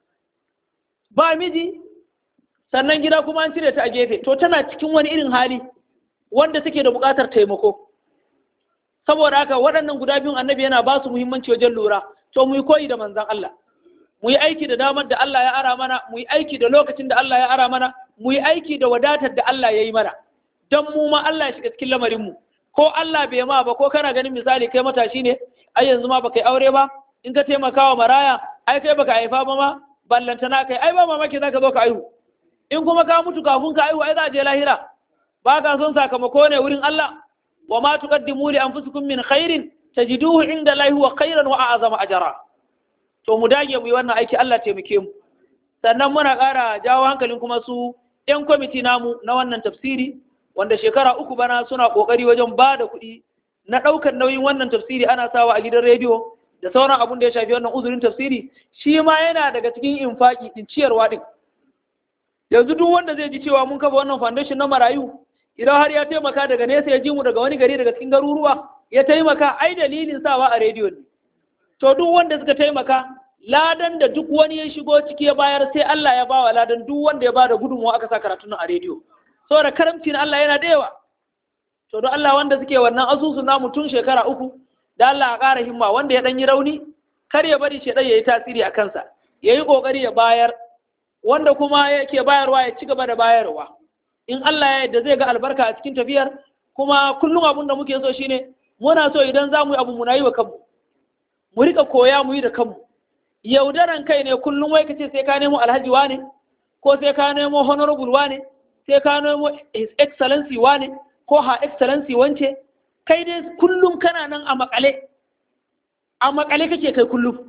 ba miji sannan gida kuma an cire ta a gefe to tana cikin wani irin hali wanda take da buƙatar taimako saboda haka waɗannan guda biyun annabi yana ba su muhimmanci wajen lura to mu yi koyi da manzan Allah mu yi aiki da damar da Allah ya ara mana mu yi aiki da lokacin da Allah ya ara mana mu yi aiki da wadatar da Allah ya yi mana don mu ma Allah ya shiga cikin lamarinmu ko Allah bai ma ba ko kana ganin misali kai matashi ne ai yanzu ma baka yi aure ba in ka taimaka wa maraya ai kai baka haifa ba ma ballanta na kai ai ba mamaki zaka zo ka aihu in kuma ka mutu kafin ka aihu ai za je lahira ba ka son sakamako ne wurin Allah wa ma tuqaddimu li anfusikum min khairin tajiduhu inda Allah huwa khairan wa a'zama ajra to mu dage mu yi wannan aiki Allah taimake mu sannan muna ƙara jawo hankalin kuma su 'yan kwamiti namu na wannan tafsiri wanda shekara uku bana suna ƙoƙari wajen ba da kuɗi na ɗaukar nauyin wannan tafsiri ana sawa a gidan rediyo da sauran abun da ya shafi wannan uzurin tafsiri shi ma yana daga cikin infaki din ciyarwa din yanzu duk wanda zai ji cewa mun kafa wannan foundation na marayu idan har ya taimaka daga nesa ya ji mu daga wani gari daga cikin garuruwa ya taimaka ai dalilin sawa a rediyo ne to duk wanda suka taimaka ladan da duk wani ya shigo ciki ya bayar sai Allah ya bawa ladan duk wanda ya bada gudunmawa aka sa karatun a rediyo saboda karamci na Allah yana da yawa to don Allah wanda suke wannan asusu namu tun shekara uku da Allah a ƙara himma wanda ya ɗan yi rauni kar ya bari shedan yayi tasiri a kansa yayi kokari ya bayar wanda kuma yake bayarwa ya ci gaba da bayarwa in Allah ya yarda zai ga albarka a cikin tafiyar kuma kullum abun da muke so shine muna so idan za mu yi abu muna yi wa kanmu mu rika koya mu yi da kanmu yaudaran kai ne kullum wai kace sai ka nemo alhaji wane ko sai ka nemo honorable wane sai ka nemo his excellency wane ko ha excellency wance kai dai kullum kana nan a makale a makale kake kai kullum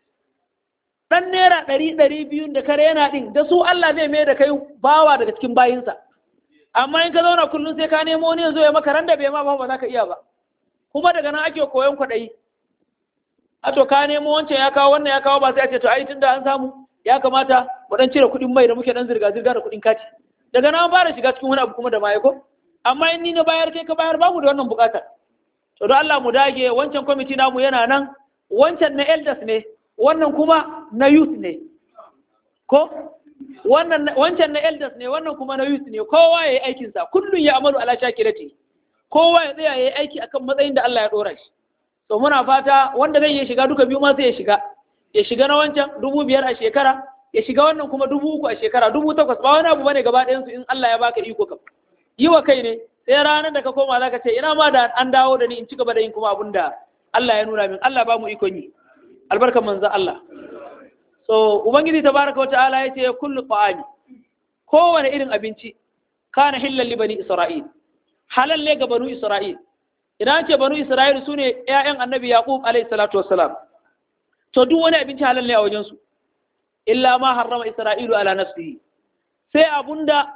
dan naira ɗari ɗari biyun da kare yana ɗin da su Allah zai mai da kai bawa daga cikin bayinsa amma in ka zauna kullum sai ka nemo wani yanzu ya maka ran da bai ma ba ba za ka iya ba kuma daga nan ake koyon kwaɗayi a to ka nemo wancan ya kawo wannan ya kawo ba sai a ce to ai tunda an samu ya kamata mu dan cire kuɗin mai da muke dan zirga zirga da kuɗin kati daga nan an fara shiga cikin wani abu kuma da maye ko amma in ni na bayar kai ka bayar bamu da wannan bukatar to don Allah mu dage wancan kwamiti namu yana nan wancan na elders ne wannan kuma na youth ne ko wannan wancan na elders ne wannan kuma na youth ne kowa yayi aikin sa kullun ya amalu ala shakirati kowa ya tsaya yayi aiki akan matsayin da Allah ya dora shi to muna fata wanda zai iya shiga duka biyu ma sai ya shiga ya shiga na wancan dubu biyar a shekara ya shiga wannan kuma dubu uku a shekara dubu takwas ba wani abu bane gaba ɗayan su in Allah ya baka iko kam yi wa kai ne sai ranar da ka koma zaka ce ina ma da an dawo da ni in ci gaba da yin kuma abun da Allah ya nuna min Allah ba mu ikon yi albarkan manzon Allah so ubangiji tabaraka wa ta'ala yace kullu ta'ami kowane irin abinci kana hillal li bani isra'il halal ne ga banu isra'il idan ce banu isra'il sune ƴaƴan annabi yaqub alayhi salatu wassalam to duk wani abinci halal ne a wajen su illa ma harrama isra'ilu ala nafsihi sai abunda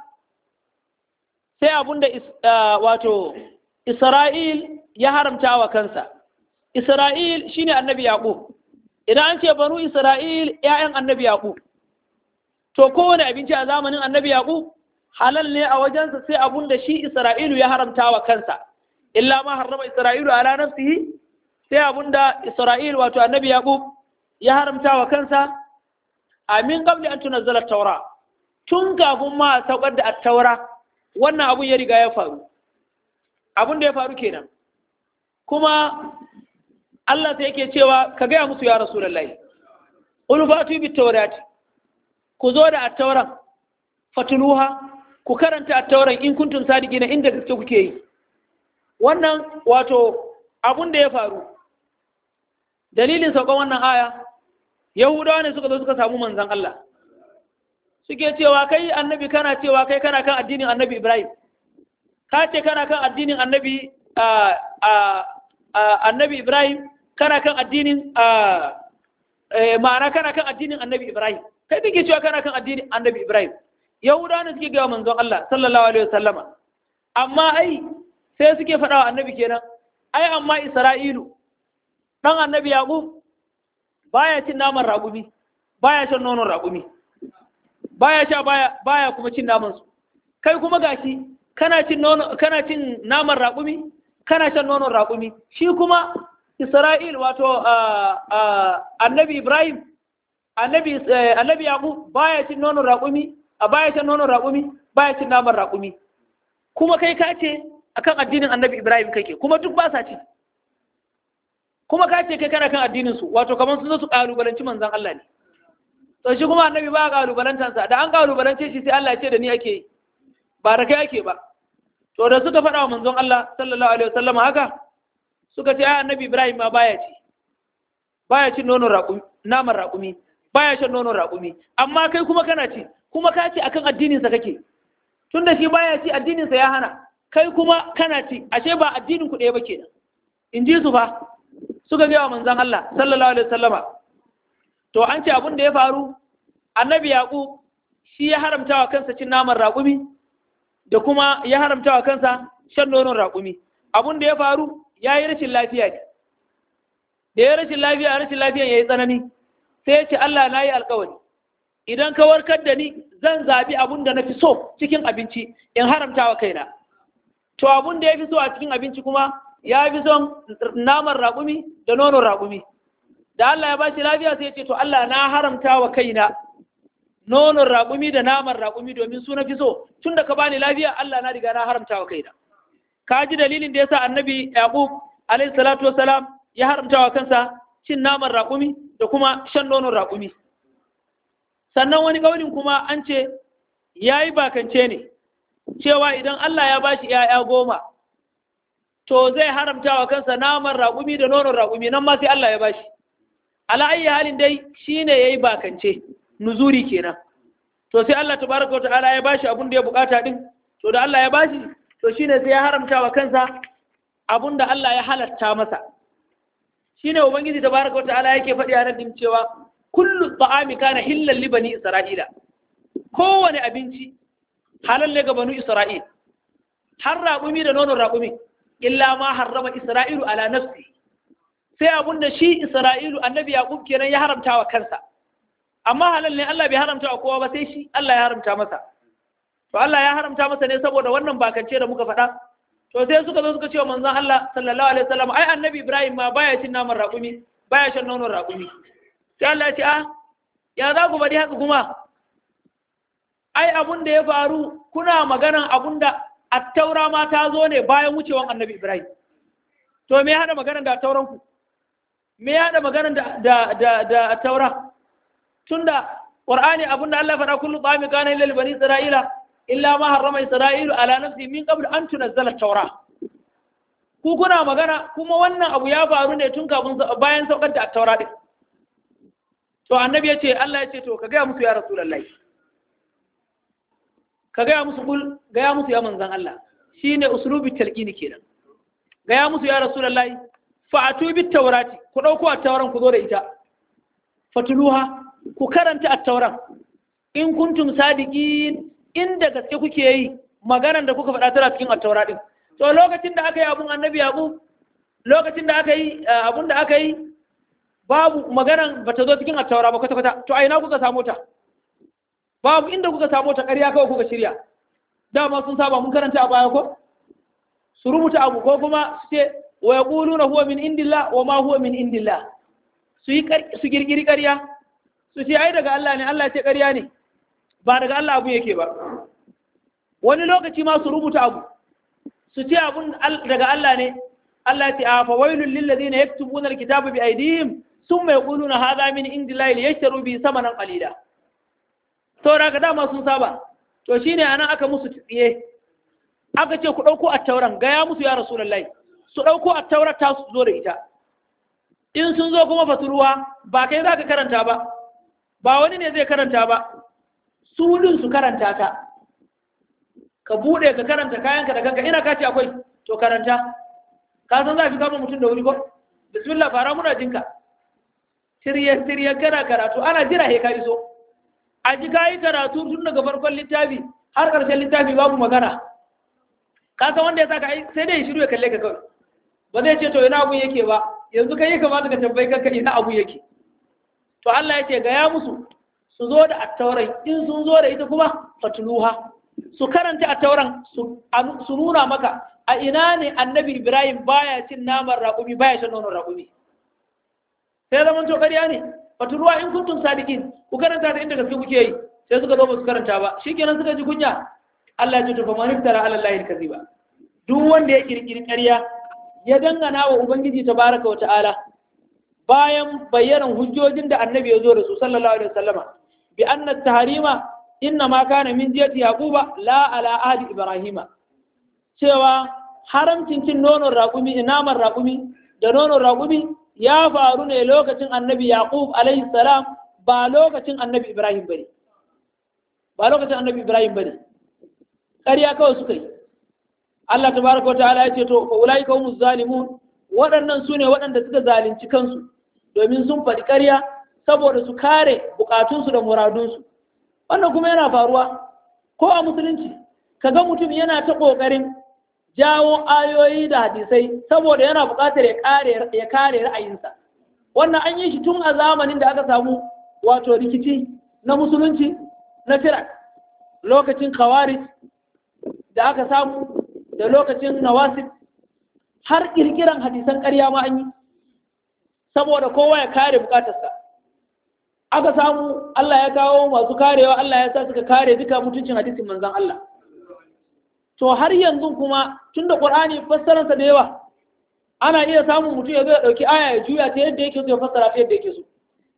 sai abunda wato isra'il ya haramta wa kansa isra'il shine annabi yaqub idan an ce banu isra'il ‘ya'yan annabi yaƙub to kowane abinci a zamanin annabi yaƙub halal ne a wajensa sai abun da shi isra'ilu ya haramta wa kansa illa ma harrama isra'ilu ala nafsihi sai abun da isra'il wato annabi yaƙub ya haramta wa kansa amin qabli an tunazzala taura tun kafin ma a saukar da taura wannan abun ya riga ya faru abun da ya faru kenan kuma Allah sai yake cewa ka gaya musu ya Rasulullahi qul fatu bit tawrat ku zo da at-tauran fatuluha ku karanta at-tauran in kuntum sadiqina inda gaske kuke yi wannan wato abun da ya faru dalilin saukan wannan aya yahudawa ne suka zo suka samu manzon Allah suke cewa kai annabi kana cewa kai kana kan addinin annabi Ibrahim ka ce kana kan addinin annabi annabi Ibrahim kana kan addinin ma'ana kana kan addinin annabi Ibrahim kai kake cewa kana kan addinin annabi Ibrahim Yahudawa ne suke ga manzon Allah sallallahu alaihi wasallama amma ai sai suke faɗa wa annabi kenan ai amma Isra'ilu dan annabi Yaqub baya cin naman raƙumi baya shan nonon raƙumi baya sha baya baya kuma cin naman su kai kuma gashi kana cin nono kana cin naman raƙumi kana shan nonon raƙumi shi kuma Isra'il wato annabi Ibrahim annabi annabi Yaqub baya cin nonon raƙumi a baya shan nonon raƙumi baya cin naman raƙumi kuma kai ka ce akan addinin annabi Ibrahim kake kuma duk ba sa ci kuma ka ce kai kana kan addinin su wato kamar su zo su kalubalanci manzon Allah ne to shi kuma annabi ba kalubalantansa da an kalubalance shi sai Allah ya ce da ni ake yi ba da kai ake ba to da suka faɗa wa manzon Allah sallallahu alaihi wasallam haka suka ce ai annabi Ibrahim ma baya ci baya cin nonon raƙumi naman raƙumi baya shan nonon raƙumi amma kai kuma kana ci kuma ka ce akan addinin sa kake tunda shi baya ci addinin sa ya hana kai kuma kana ci ashe ba addinin ku ɗaya ba kenan in ji su fa suka gaya wa manzon Allah sallallahu alaihi wasallama to an ce abin da ya faru annabi Yaqub shi ya haramta wa kansa cin naman raƙumi da kuma ya haramta wa kansa shan nonon raƙumi abun da ya faru ya yi rashin lafiya ne da ya rashin lafiya rashin lafiyan ya yi tsanani sai ya ce Allah na yi alkawari idan ka warkar da ni zan zaɓi abun da na fi so cikin abinci in haramta wa kaina to abun da ya fi so a cikin abinci kuma ya fi son naman raƙumi da nonon raƙumi da Allah ya ba shi lafiya sai ya ce to Allah na haramta wa kaina nonon raƙumi da naman raƙumi domin su na fi so tun da ka bani lafiya Allah na riga na haramta wa kaina ka ji dalilin da yasa annabi yaqub alayhi salatu wassalam ya haramta wa kansa cin naman raƙumi da kuma shan nonon raƙumi sannan wani ƙaunin kuma an ce ya yi bakance ne cewa idan Allah ya bashi ‘ya'ya goma to zai haramta wa kansa naman raƙumi da nonon raƙumi nan ma sai Allah ya bashi ala ayyi halin dai shine yayi bakance nuzuri kenan to sai Allah tabaraka wa ta'ala ya bashi abun da ya bukata din to da Allah ya bashi to shine sai ya haramta wa kansa abun da Allah ya halatta masa shine ubangiji tabaraka wa ta'ala yake faɗi a nan cewa kullu ta'ami kana hillal li bani isra'ila kowane abinci halal ne ga banu isra'il har raƙumi da nonon raƙumi illa ma harrama isra'ilu ala nafsi sai abun da shi isra'ilu annabi yaqub kenan ya haramta wa kansa amma halal ne Allah bai haramta wa kowa ba sai shi Allah ya haramta masa to Allah ya haramta masa ne saboda wannan bakance da muka faɗa to sai suka zo suka ce wa manzon Allah sallallahu alaihi wasallam ai annabi Ibrahim ma baya cin naman raƙumi baya shan nonon raƙumi sai Allah ya ce ah ya za ku bari haka kuma ai abun da ya faru kuna maganan abun da attaura ma ta zo ne bayan wucewan annabi Ibrahim to me ya hada maganan da attauran ku me ya hada maganan da da da, da attaura tunda qur'ani abun da Allah faɗa kullu ta'ami kana lil bani isra'ila illa ma harrama isra'ilu ala nafsi min qabl an tunazzala at-taura ku kuna magana kuma wannan abu ya faru ne tun kafin bayan saukar da attaura din to annabi ya ce Allah ya ce to ka gaya musu ya rasulullahi ka gaya musu kul gaya musu ya manzan Allah shine uslubi talqini kenan gaya musu ya rasulullahi fa'atu bit tawrati ku dauko at-tauran ku zo da ita fatuluha ku karanta at-tauran in kuntum sadiqin inda gaske kuke yi maganar da kuka faɗa tana cikin at-taura din to lokacin da aka yi abun annabi yaqub lokacin da aka yi abun da aka yi babu maganan ba ta zo cikin at-taura ba kwata kwata to a ina kuka samu ta babu inda kuka samu ta ƙarya kawai kuka shirya dama sun saba mun karanta a baya ko su rubuta abu ko kuma su ce wa yaquluna huwa min indillah wa ma huwa min indillah su yi su girgiri ƙarya su ce ai daga Allah ne Allah ya ce ƙarya ne ba daga Allah abu yake ba wani lokaci ma su rubuta abu su ce abun daga Allah ne Allah ya ce a fa wailul lil ladina yaktubuna alkitaba bi aydihim thumma yaquluna hadha min indillahi liyashtaru bi samanan qalila saboda ka dama sun saba to shine anan aka musu tsiye aka ce ku dauko attauran gaya musu ya rasulullahi su dauko attaurar ta su zo da ita in sun zo kuma faturuwa ba kai zaka karanta ba ba wani ne zai karanta ba su din su karanta ta ka bude ka karanta kayanka da kanka ina ka ce akwai to karanta ka san za fi kama mutum da wuri ko bismillah fara muna jinka shirye shirye kana karatu ana jira he ka iso a ji ka yi karatu tun daga farkon littafi har ƙarshen littafi babu magana ka san wanda ya saka ai sai dai shiru ya kalle ka kawai ba zai ce to ina abu yake ba yanzu kai ya kamata ka tambayi kanka ina abu yake to Allah ya ce ga ya musu su zo da attaurai in sun zo da ita kuma fatuluha su karanta attauran su su nuna maka a ina ne annabi Ibrahim baya cin naman raƙumi baya shan nonon raƙumi sai zaman to ƙarya ne fatuluwa in kuntum sadiqin ku karanta da inda gaske kuke yi sai suka zo ba su karanta ba shikenan suka ji kunya Allah ya ce to fa man iftara ala Allah kaziba duk wanda ya kirkiri ƙarya ya dangana wa ubangiji tabaraka wa ta'ala bayan bayyanan hujjojin da annabi ya zo da su sallallahu alaihi wasallama bi anna tahrima inna ma kana min jiyati yaquba la ala ahli ibrahima cewa haramcin cin nonon raƙumi naman raƙumi da nonon raƙumi ya faru ne lokacin annabi yaqub alaihi salam ba lokacin annabi ibrahim bane ba lokacin annabi ibrahim bane ƙarya kawai suka yi Allah tabaraka wa ta'ala ya ce to fa ulaika humuz zalimun waɗannan su ne waɗanda suka zalunci kansu domin sun faɗi ƙarya saboda su kare bukatunsu da muradunsu wannan kuma yana faruwa ko a musulunci kaga mutum yana ta ƙoƙarin jawo ayoyi da hadisai saboda yana buƙatar ya kare ra'ayinsa wannan an yi shi tun a zamanin da aka samu wato rikici na musulunci na firak lokacin khawarij da aka samu da lokacin nawasib har kirkiran hadisan ƙarya ma an yi saboda kowa ya kare bukatarsa aka samu Allah ya kawo masu karewa Allah ya sa suka kare duka mutuncin hadisin manzon Allah to har yanzu kuma tunda Qur'ani fassararsa da yawa ana iya samun mutum ya zo ya dauki aya ya juya ta yadda yake so ya fassara ta yadda yake so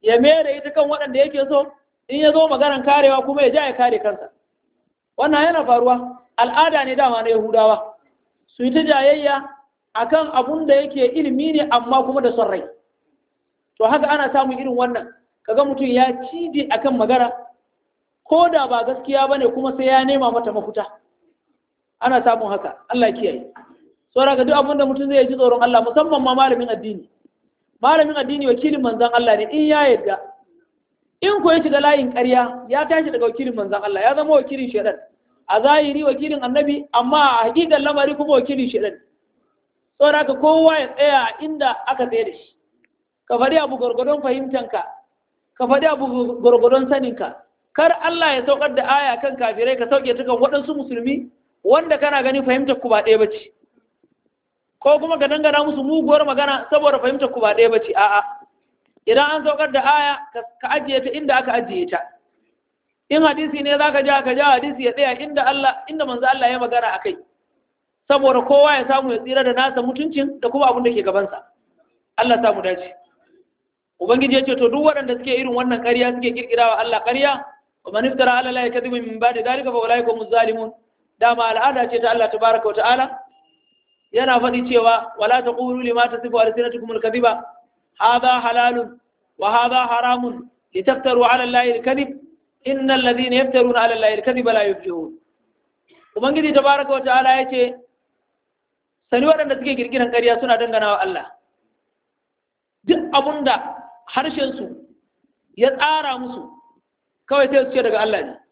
ya mere ita kan waɗanda yake so in ya zo maganan karewa kuma ya ja ya kare kansa wannan yana faruwa al'ada ne dama na yahudawa su yi ta jayayya akan abun da yake ilimi ne amma kuma da son rai to haka ana samun irin wannan kaga mutum ya cije akan magana ko da ba gaskiya bane kuma sai ya nema mata mafuta ana samun haka Allah ya kiyaye saboda ga duk abin da mutum zai ji tsoron Allah musamman ma malamin addini malamin addini wakilin manzon Allah ne in ya yarda in ko ya shiga layin ƙarya ya tashi daga wakilin manzon Allah ya zama wakilin shedan a zahiri wakilin annabi amma a hakikan lamari kuma wakilin shedan saboda haka kowa ya tsaya a inda aka tsaye da shi ka faɗi abu gwargwadon fahimtanka ka faɗi abu gwargwadon saninka kar Allah ya saukar da aya kan kafirai ka sauke ta kan waɗansu musulmi wanda kana gani fahimtar ku ba ɗaya ba ce ko kuma ka dangana musu muguwar magana saboda fahimtar ku ba ɗaya ba ce a'a idan an saukar da aya ka ajiye ta inda aka ajiye ta in hadisi ne zaka ja ka ja hadisi ya tsaya inda Allah inda manzo Allah ya magana akai saboda kowa ya samu ya tsira da nasa mutuncin da kuma abin da ke gabansa Allah samu dace ubangiji ya ce to duk waɗanda suke irin wannan ƙarya suke kirkirawa Allah ƙarya wa man iftara ala la yakdibu min ba'di dalika fa ulaika hum zalimun dama al'ada ce ta Allah tabaraka wa ta'ala yana faɗi cewa wala taqulu lima tasifu alsinatukum al-kadhiba hadha halalun wa hadha haramun litaftaru ala allahi al-kadhib innal ladhina yaftaruna ala allahi al-kadhiba la yuflihun ubangiji tabaraka wa ta'ala yace sani waɗanda suke kirkiran ƙarya suna dangana wa Allah duk abunda harshen su ya tsara musu kawai sai su ce daga Allah ne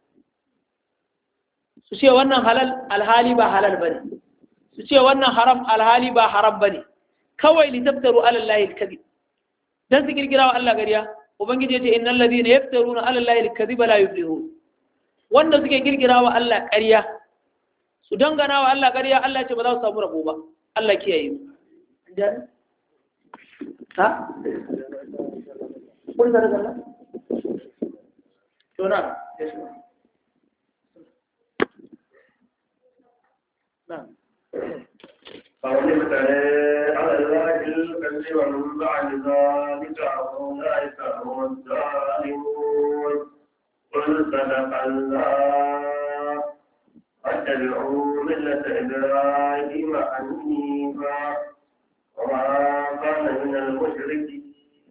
su ce wannan halal alhali ba halal bane su ce wannan haram alhali ba haram bane kawai li taftaru ala allahi alkadhib dan su kirkira wa Allah gariya ubangiji yace innal ladina yaftaruna ala allahi alkadhiba la yuflihun wanda suke kirkira wa Allah ƙarya su dangana wa Allah ƙarya Allah ce ba za su samu rabo ba Allah kiyaye mu ha kun da Allah to na نعم فمن افترى على الله الكذب من بعد ذلك فأولئك هم الظالمون قل صدق الله واتبعوا ملة إبراهيم حنيفا وما كان من المشركين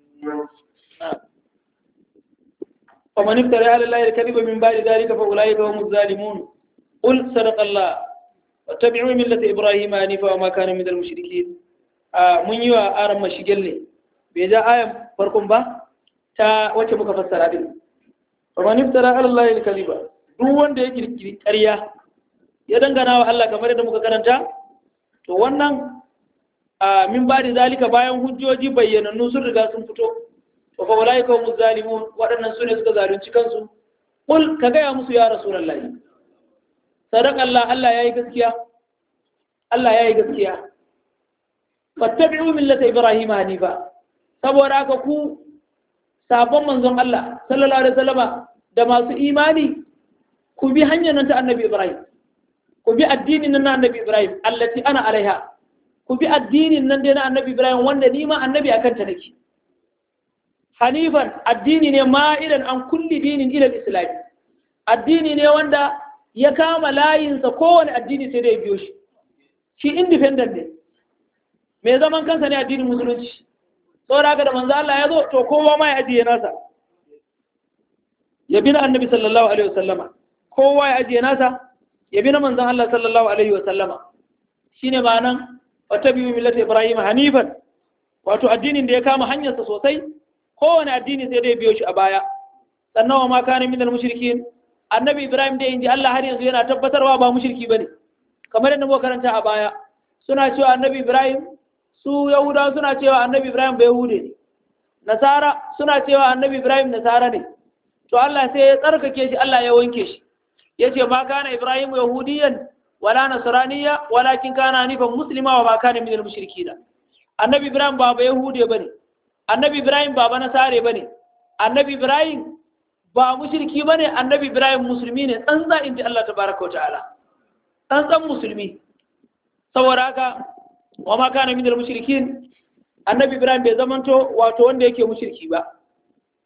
فمن افترى على الله الكذب من بعد ذلك فأولئك هم الظالمون قل صدق الله واتبعوا ملة إبراهيم حنيفا وما كان من المشركين mun yi wa aran mashigel ne bai ja ayan farkon ba ta wacce muka fassara din fa man iftara ala allahi al-kadhiba duk wanda ya kirkiri ƙarya ya dangana wa Allah kamar yadda muka karanta to wannan min ba da zalika bayan hujjoji bayyanannu sun riga sun fito to fa ulaika hum zalimun waɗannan sune suka zalunci kansu kul ka gaya musu ya rasulullahi sadaka Allah Allah yayi gaskiya Allah yayi gaskiya fattabi'u millata ibrahim hanifa saboda haka ku sabon manzon Allah sallallahu alaihi wasallama da masu imani ku bi hanyar nan ta annabi ibrahim ku bi addinin nan na annabi ibrahim allati ana alaiha ku bi addinin nan dai na annabi ibrahim wanda ni ma annabi akan ta nake hanifan addini ne ma'idan an kulli dinin ila islami addini ne wanda ya kama layinsa kowane addini sai da ya biyo shi shi independent ne mai zaman kansa ne addinin musulunci saboda haka da manzo Allah ya zo to kowa ma ya ajiye nasa ya bi na annabi sallallahu alaihi wasallama kowa ya ajiye nasa ya bi na manzon Allah sallallahu alaihi wasallama shine ma'anan wata biyu millata Ibrahim hanifan wato addinin da ya kama hanyarsa sosai kowane addini sai da ya biyo shi a baya sannan wa ma kana minal mushrikin annabi Ibrahim da inji Allah har yanzu yana tabbatarwa ba mushriki bane kamar yadda muka karanta a baya suna cewa annabi Ibrahim su Yahudawa suna cewa annabi Ibrahim bai Yahude ne Nasara suna cewa annabi Ibrahim Nasara ne to Allah sai ya tsarkake shi Allah ya wanke shi yace ma kana Ibrahim yahudiyan wala nasraniya walakin kana hanifan muslima wa ma kana minal mushrikina annabi Ibrahim ba ba Yahude bane annabi Ibrahim ba ba Nasare bane annabi Ibrahim ba mushriki bane annabi Ibrahim musulmi ne tsantsa inji Allah tabaraka wa ta'ala tsantsan musulmi saboda haka wa ma kana minal mushrikin annabi ibrahim bai zamanto wato wanda yake mushriki ba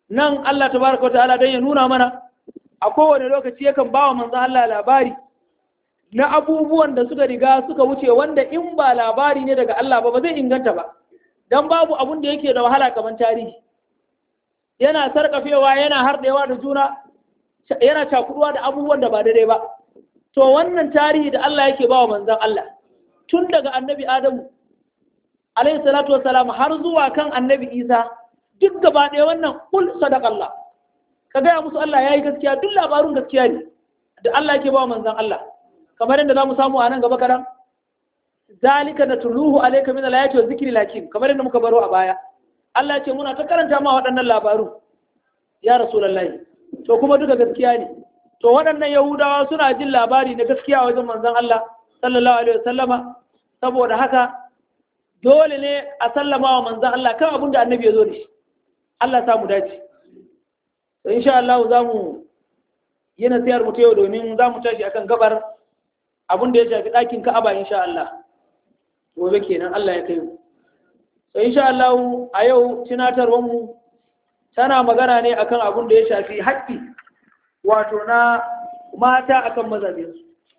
nan Allah tabaraka ta'ala dan ya nuna mana a kowane lokaci yakan bawa manzo Allah labari na abubuwan da suka riga suka wuce wanda in ba labari ne daga Allah ba ba zai inganta ba dan babu abun da yake da wahala kamar tarihi yana sarkafewa yana harɗewa da juna yana cakuduwa da abubuwan da ba daidai ba to wannan tarihi da Allah yake bawa manzon Allah tun daga annabi Adamu alaihi salatu wassalam har zuwa kan annabi Isa duk gaba ɗaya wannan kul sadaqallah ka gaya musu Allah yayi gaskiya duk labarun gaskiya ne da Allah yake bawa manzon Allah kamar yadda zamu samu a nan gaba kadan zalika natluhu alayka min alayati wa zikri lakin kamar yadda muka baro a baya Allah ce muna ta karanta ma waɗannan labaru ya rasulullahi to kuma duka gaskiya ne to waɗannan yahudawa suna jin labari na gaskiya a wajen manzon Allah sallallahu alaihi wasallama saboda haka dole ne a sallama wa manzon Allah kan abin da annabi ya zo da shi Allah ya samu dace to insha Allah za mu yi nasiyar mu ta yau domin za mu tashi akan gabar abin da ya shafi ɗakin Ka'aba insha Allah gobe kenan Allah ya kai mu to insha Allah a yau tunatarwar mu tana magana ne akan abin da ya shafi haƙƙi wato na mata akan mazajensu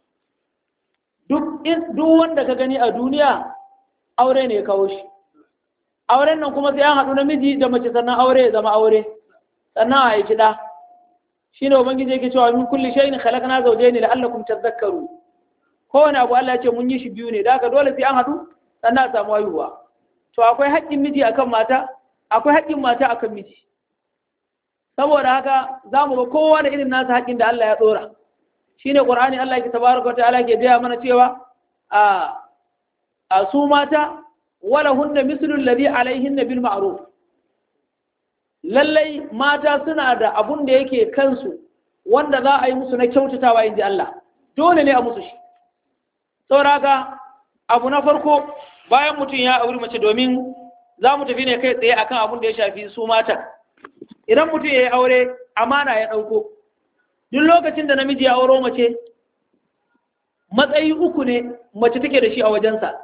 duk duk wanda ka gani a duniya aure ne ya kawo shi auren nan kuma sai an haɗu namiji da mace sannan aure ya zama aure sannan a haifi ɗa shi ne ubangiji yake cewa min kulli shay'in khalaqna zawjayn la'allakum tadhakkaru kowane abu Allah ya ce mun yi shi biyu ne da haka dole sai an haɗu sannan a samu haihuwa to akwai haƙƙin miji akan mata akwai haƙƙin mata akan miji saboda haka za mu ga kowa da irin nasa haƙƙin da Allah ya ɗora shi ne ƙur'ani Allah ke tabaraka wa ta'ala ke gaya mana cewa a a su mata wala hunna mislul ladhi alaihinna bil ma'ruf lallai mata suna da abun da yake kansu wanda za a yi musu na kyautatawa inji Allah dole ne a musu shi saboda haka abu na farko bayan mutum ya auri mace domin za mu tafi ne kai tsaye akan abun da ya shafi su mata idan mutum ya yi aure amana ya ɗauko duk lokacin da namiji ya auro mace matsayi uku ne mace take da shi a wajensa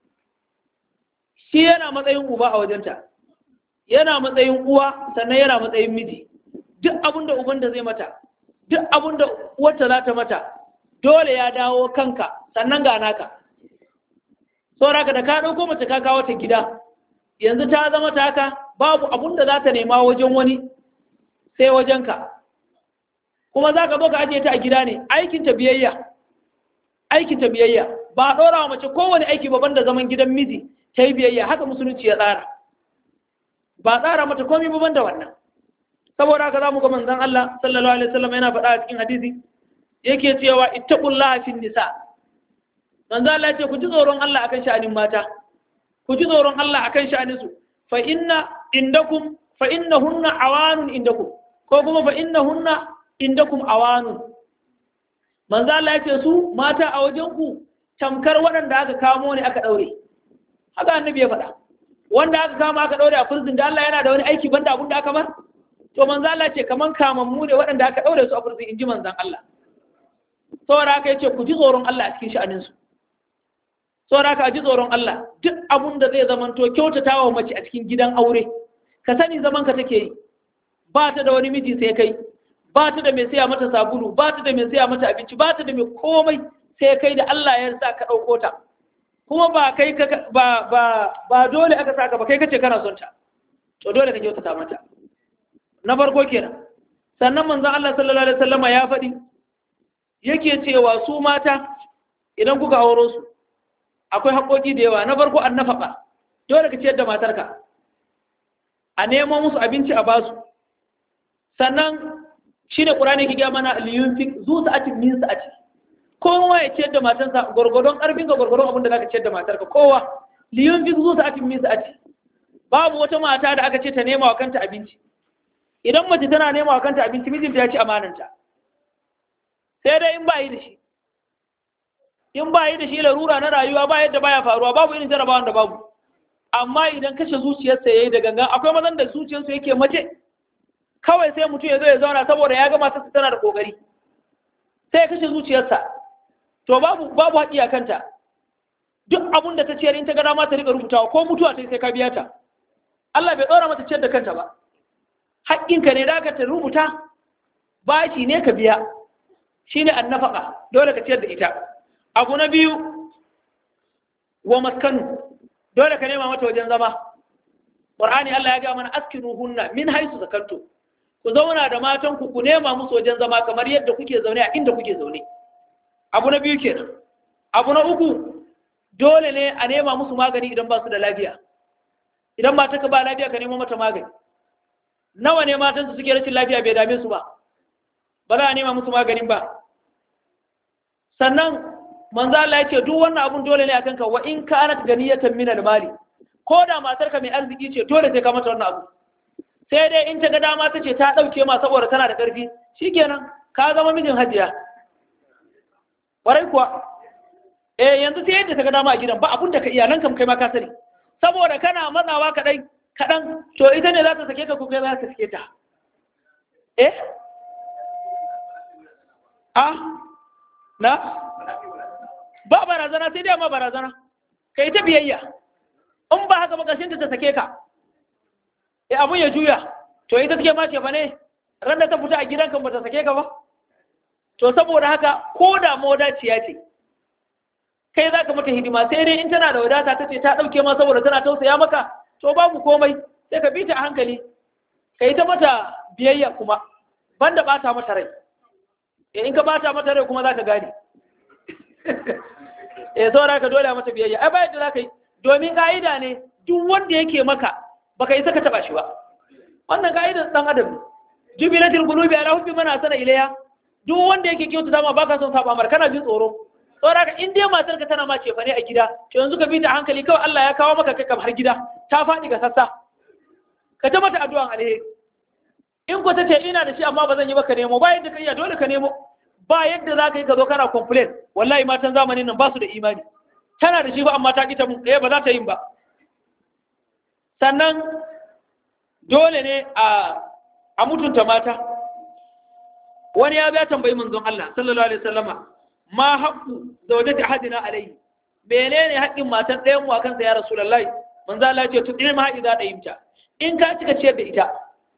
shi yana matsayin uba a wajenta yana matsayin uwa sannan yana matsayin miji duk abin da uban da zai mata duk abin da uwarta za ta mata dole ya dawo kanka sannan ga naka sauraka da ka ɗauko mace ka kawo ta gida yanzu ta zama ta haka babu abun da za ta nema wajen wani sai wajenka kuma za ka zo ka ajiye ta a gida ne aikinta biyayya aikinta biyayya ba a ɗora wa mace kowane aiki babban da zaman gidan miji ta yi biyayya haka musulunci ya tsara ba tsara mata komi babban da wannan saboda haka za mu ga manzon Allah sallallahu alaihi wasallam yana faɗa a cikin hadisi yake cewa ittaqullaha fin nisa manzon Allah ya ce ku ji tsoron Allah akan sha'anin mata ku ji tsoron Allah akan sha'anin su fa inna indakum fa innahunna awanun indakum ko kuma fa innahunna indakum awanun manzo Allah ya ce su mata a wajen ku tamkar waɗanda aka kamo ne aka daure haka annabi ya faɗa wanda aka kama aka daure a prison da Allah yana da wani aiki banda abun da aka bar to manzo Allah ce kaman kamammu ne waɗanda aka daure su a prison inji manzon Allah saboda haka yace ku ji tsoron Allah a cikin sha'anin su saboda haka a ji tsoron Allah duk abun da zai zamanto kyautata wa mace a cikin gidan aure ka sani zaman ka take yi ba ta da wani miji sai kai ba ta da mai saya mata sabulu ba ta da mai saya mata abinci ba ta da mai komai sai kai da Allah ya sa ka ɗauko ta kuma ba kai ka ba ba ba dole aka saka ba kai kace kana son ta to dole ka kyautata mata na farko kenan sannan manzon Allah sallallahu alaihi wasallam ya faɗi yake cewa su mata idan kuka auro su akwai haƙoƙi da yawa na farko an nafaƙa dole ka ciyar da matarka a nemo musu abinci a basu sannan shi ne ƙurani ki gaya mana liyun fi zu sa'atin min sa'ati kowa ya ciyar da matarsa gwargwadon ƙarfin ga gwargwadon abin da za ka ciyar da matarka kowa liyun fi zu sa'atin min sa'ati babu wata mata da aka ce ta nema wa kanta abinci idan mace tana nema wa kanta abinci mijinta ya ci amananta sai dai in ba yi da shi in ba yi da shi larura na rayuwa ba yadda baya faruwa babu irin jarabawan da babu amma idan kashe zuciyarsa yayi da gangan akwai mazan da zuciyarsu yake mace kawai sai mutum ya zo ya zauna saboda ya ga matarsa tana da kokari sai ya kashe zuciyarsa to babu babu haƙi a kanta duk abun da ta ciyar in ta ga dama ta rika rubutawa ko mutuwa ta sai ka biya ta Allah bai tsora mata ciyar da kanta ba haƙƙinka ne da ka ta rubuta bashi ne ka biya shine annafaka dole ka ciyar da ita abu na biyu wa maskanu dole ka nema mata wajen zama Qur'ani Allah ya ga mana askinu hunna min haisu zakantu ku zauna da matan ku ku nema musu wajen zama kamar yadda kuke zaune a inda kuke zaune abu na biyu kenan abu na uku dole ne a nema musu magani idan ba su da lafiya idan mata ka ba lafiya ka nemo mata magani nawa ne matan su suke rashin lafiya bai dame su ba ba za a nema musu maganin ba sannan manzo Allah ya ce duk wannan abun dole ne akan ka wa in kanat ganiyatan min al-mali ko da matarka mai arziki ce dole sai ka mata wannan abu sai dai in ta ga dama ta ce ta ɗauke ma saboda tana da ƙarfi shikenan ka zama mijin hajiya ƙwarai kuwa eh yanzu sai yadda ta ga dama a gidan ba abun da ka iyalan kam kai ma ka sani saboda kana matsawa kaɗai kaɗan to ita ne za ta sake ka ko kai za ta sake ta eh a na ba barazana sai dai ma barazana kai ta biyayya in ba haka ba ƙarshen ta sake ka e abun ya juya to ita take ma ce fa ne ran da ta fita a gidanka ba ta sake ka ba to saboda haka ko da modaciya ce kai za ka mata hidima sai dai in tana da wadata ta ce ta ɗauke ma saboda tana tausaya maka to babu komai sai ka bi ta a hankali ka yi ta mata biyayya kuma banda ɓata mata rai in ka ɓata mata rai kuma za ka gane eh saboda ka dole mata biyayya ai bayan da za ka yi domin ka'ida ne duk wanda yake maka baka yi saka taba shi ba wannan ka'idar dan adam ne jubilatul qulubi ala hubbi man asana ilayha duk wanda yake kyautu dama baka son saba mar kana jin tsoro saboda ka in dai matarka tana ma ce fa ne a gida to yanzu ka bi ta hankali kawai Allah ya kawo maka kai har gida ta faɗi ga sassa ka ta mata addu'an alheri in ko ta ce ina da shi amma ba zan yi ba ka nemo ba yadda ka iya dole ka nemo ba yadda za ka yi ka zo kana complain wallahi matan zamanin nan ba su da imani tana da shi ba amma ta ƙi ta mun ɗaya ba za ta yin ba sannan dole ne a mutunta mata wani ya biya tambayi manzon Allah sallallahu alaihi wasallama ma haqqu zawjati ahadina alayhi menene haƙƙin matan ɗayan mu akan sa ya rasulullahi manzon Allah ya ce tudin ma idza dayimta in ka cika ciyar da ita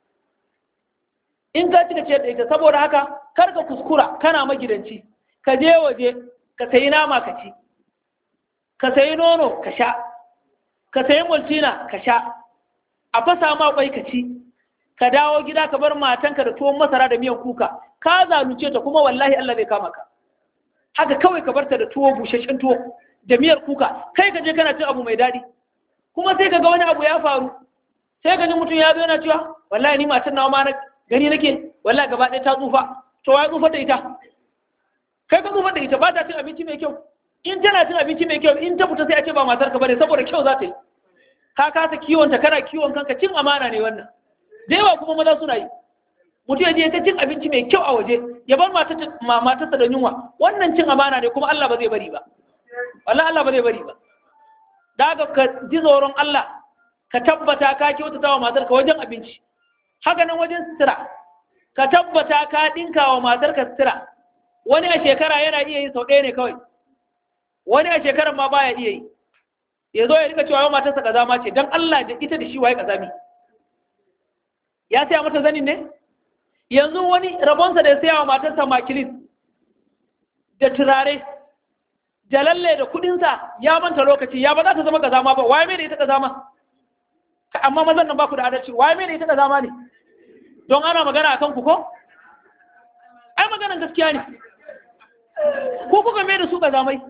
in ka cika ciyar da ita saboda haka kar ka kuskura kana magidanci ka je waje ka sayi nama ka ci ka sayi nono ka sha ka sayi multina ka sha a fasa ma kwai ka ci ka dawo gida ka bar matanka da tuwon masara da miyan kuka ka zalunce ta kuma wallahi Allah zai kama ka haka kawai ka barta da tuwo busasshen tuwo da miyar kuka kai ka je kana cin abu mai daɗi kuma sai ka ga wani abu ya faru sai ka ji mutum ya zo yana cewa wallahi ni matan nawa ma na gani nake wallahi gaba ɗaya ta tsufa to ya tsufa da ita kai ka tsufa da ita ba ta cin abinci mai kyau in tana cin abinci mai kyau in ta fita sai a ce ba matar ka bane saboda kyau za ta yi ka kasa kiwon ta kana kiwon kanka cin amana ne wannan da yawa kuma maza suna yi mutum ya je ta cin abinci mai kyau a waje ya bar matarsa da yunwa wannan cin amana ne kuma Allah ba zai bari ba wallahi Allah ba zai bari ba daga ka ji tsoron Allah ka tabbata ka kyautata wa matarka wajen abinci haka nan wajen sutura ka tabbata ka dinka wa matarka sutura wani a shekara yana iya yin sau ɗaya ne kawai wani a shekarar ma baya iya yi ya zo ya rika cewa yau matarsa kazama ce don Allah da ita da shi waye kazami ya saya mata zanin ne yanzu wani rabonsa da ya saya wa matarsa makilin da turare da lalle da kudinsa ya manta lokaci ya ba za ta zama kazama ba waye mai da ita kazama amma mazan nan ba ku da adalci waye mai da ita kazama ne don ana magana akan ku ko ai maganan gaskiya ne ko kuka mai da su kazamai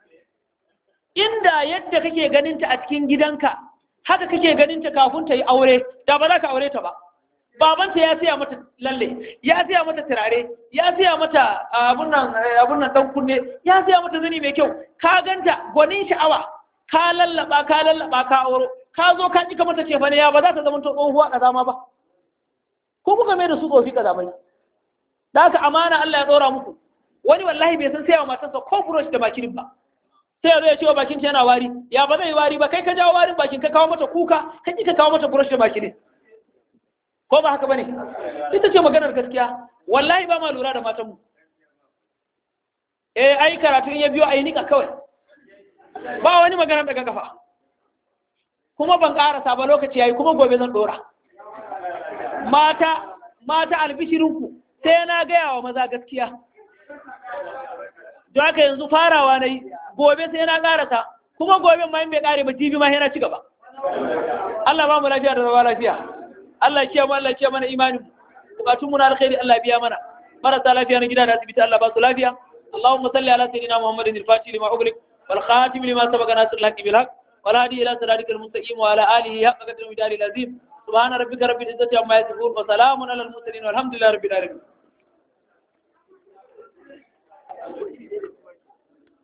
inda yadda kake ganinta a cikin gidanka haka kake ganinta kafin ta yi aure da ba za ka aure ta ba babanta ya siya mata lalle ya siya mata turare ya siya mata abun nan dan kunne ya siya mata zani mai kyau ka ganta gwanin sha'awa ka lallaba ka lallaba ka auro ka zo ka kika mata ce ne ya ba za ta zama to tsohuwa kazama ba ko kuka mai da su tsofi kazamai da haka amana Allah ya tsora muku wani wallahi bai san sayawa matarsa ko brush da bakin ba sai ya zo ya ce wa bakin yana wari ya ba zai wari ba kai ka jawo warin bakin ka kawo mata kuka ka ki ka kawo mata brush da bakin ko ba haka bane ita ce maganar gaskiya wallahi ba ma lura da matan mu eh ai karatu in ya biyo ai nika kawai ba wani maganar daga kafa kuma ban karasa ba lokaci yayi kuma gobe zan dora mata mata albishirinku sai na gaya wa maza gaskiya don haka yanzu farawa na yi gobe sai na karata kuma gobe ma in bai kare ba jibi ma sai na ci gaba Allah ba mu lafiya da zama lafiya Allah ya mu Allah ya mana imani bukatun mu na alkhairi Allah ya biya mana marasa lafiya na gida da asibiti Allah ba su lafiya اللهم صل على سيدنا محمد الفاتح لما أغلق والخاتم لما سبق ناصر الحق بالحق والهادي إلى صراطك المستقيم وعلى آله حق قدر المدار العظيم سبحان ربك رب العزة عما يصفون وسلام على المرسلين والحمد لله رب العالمين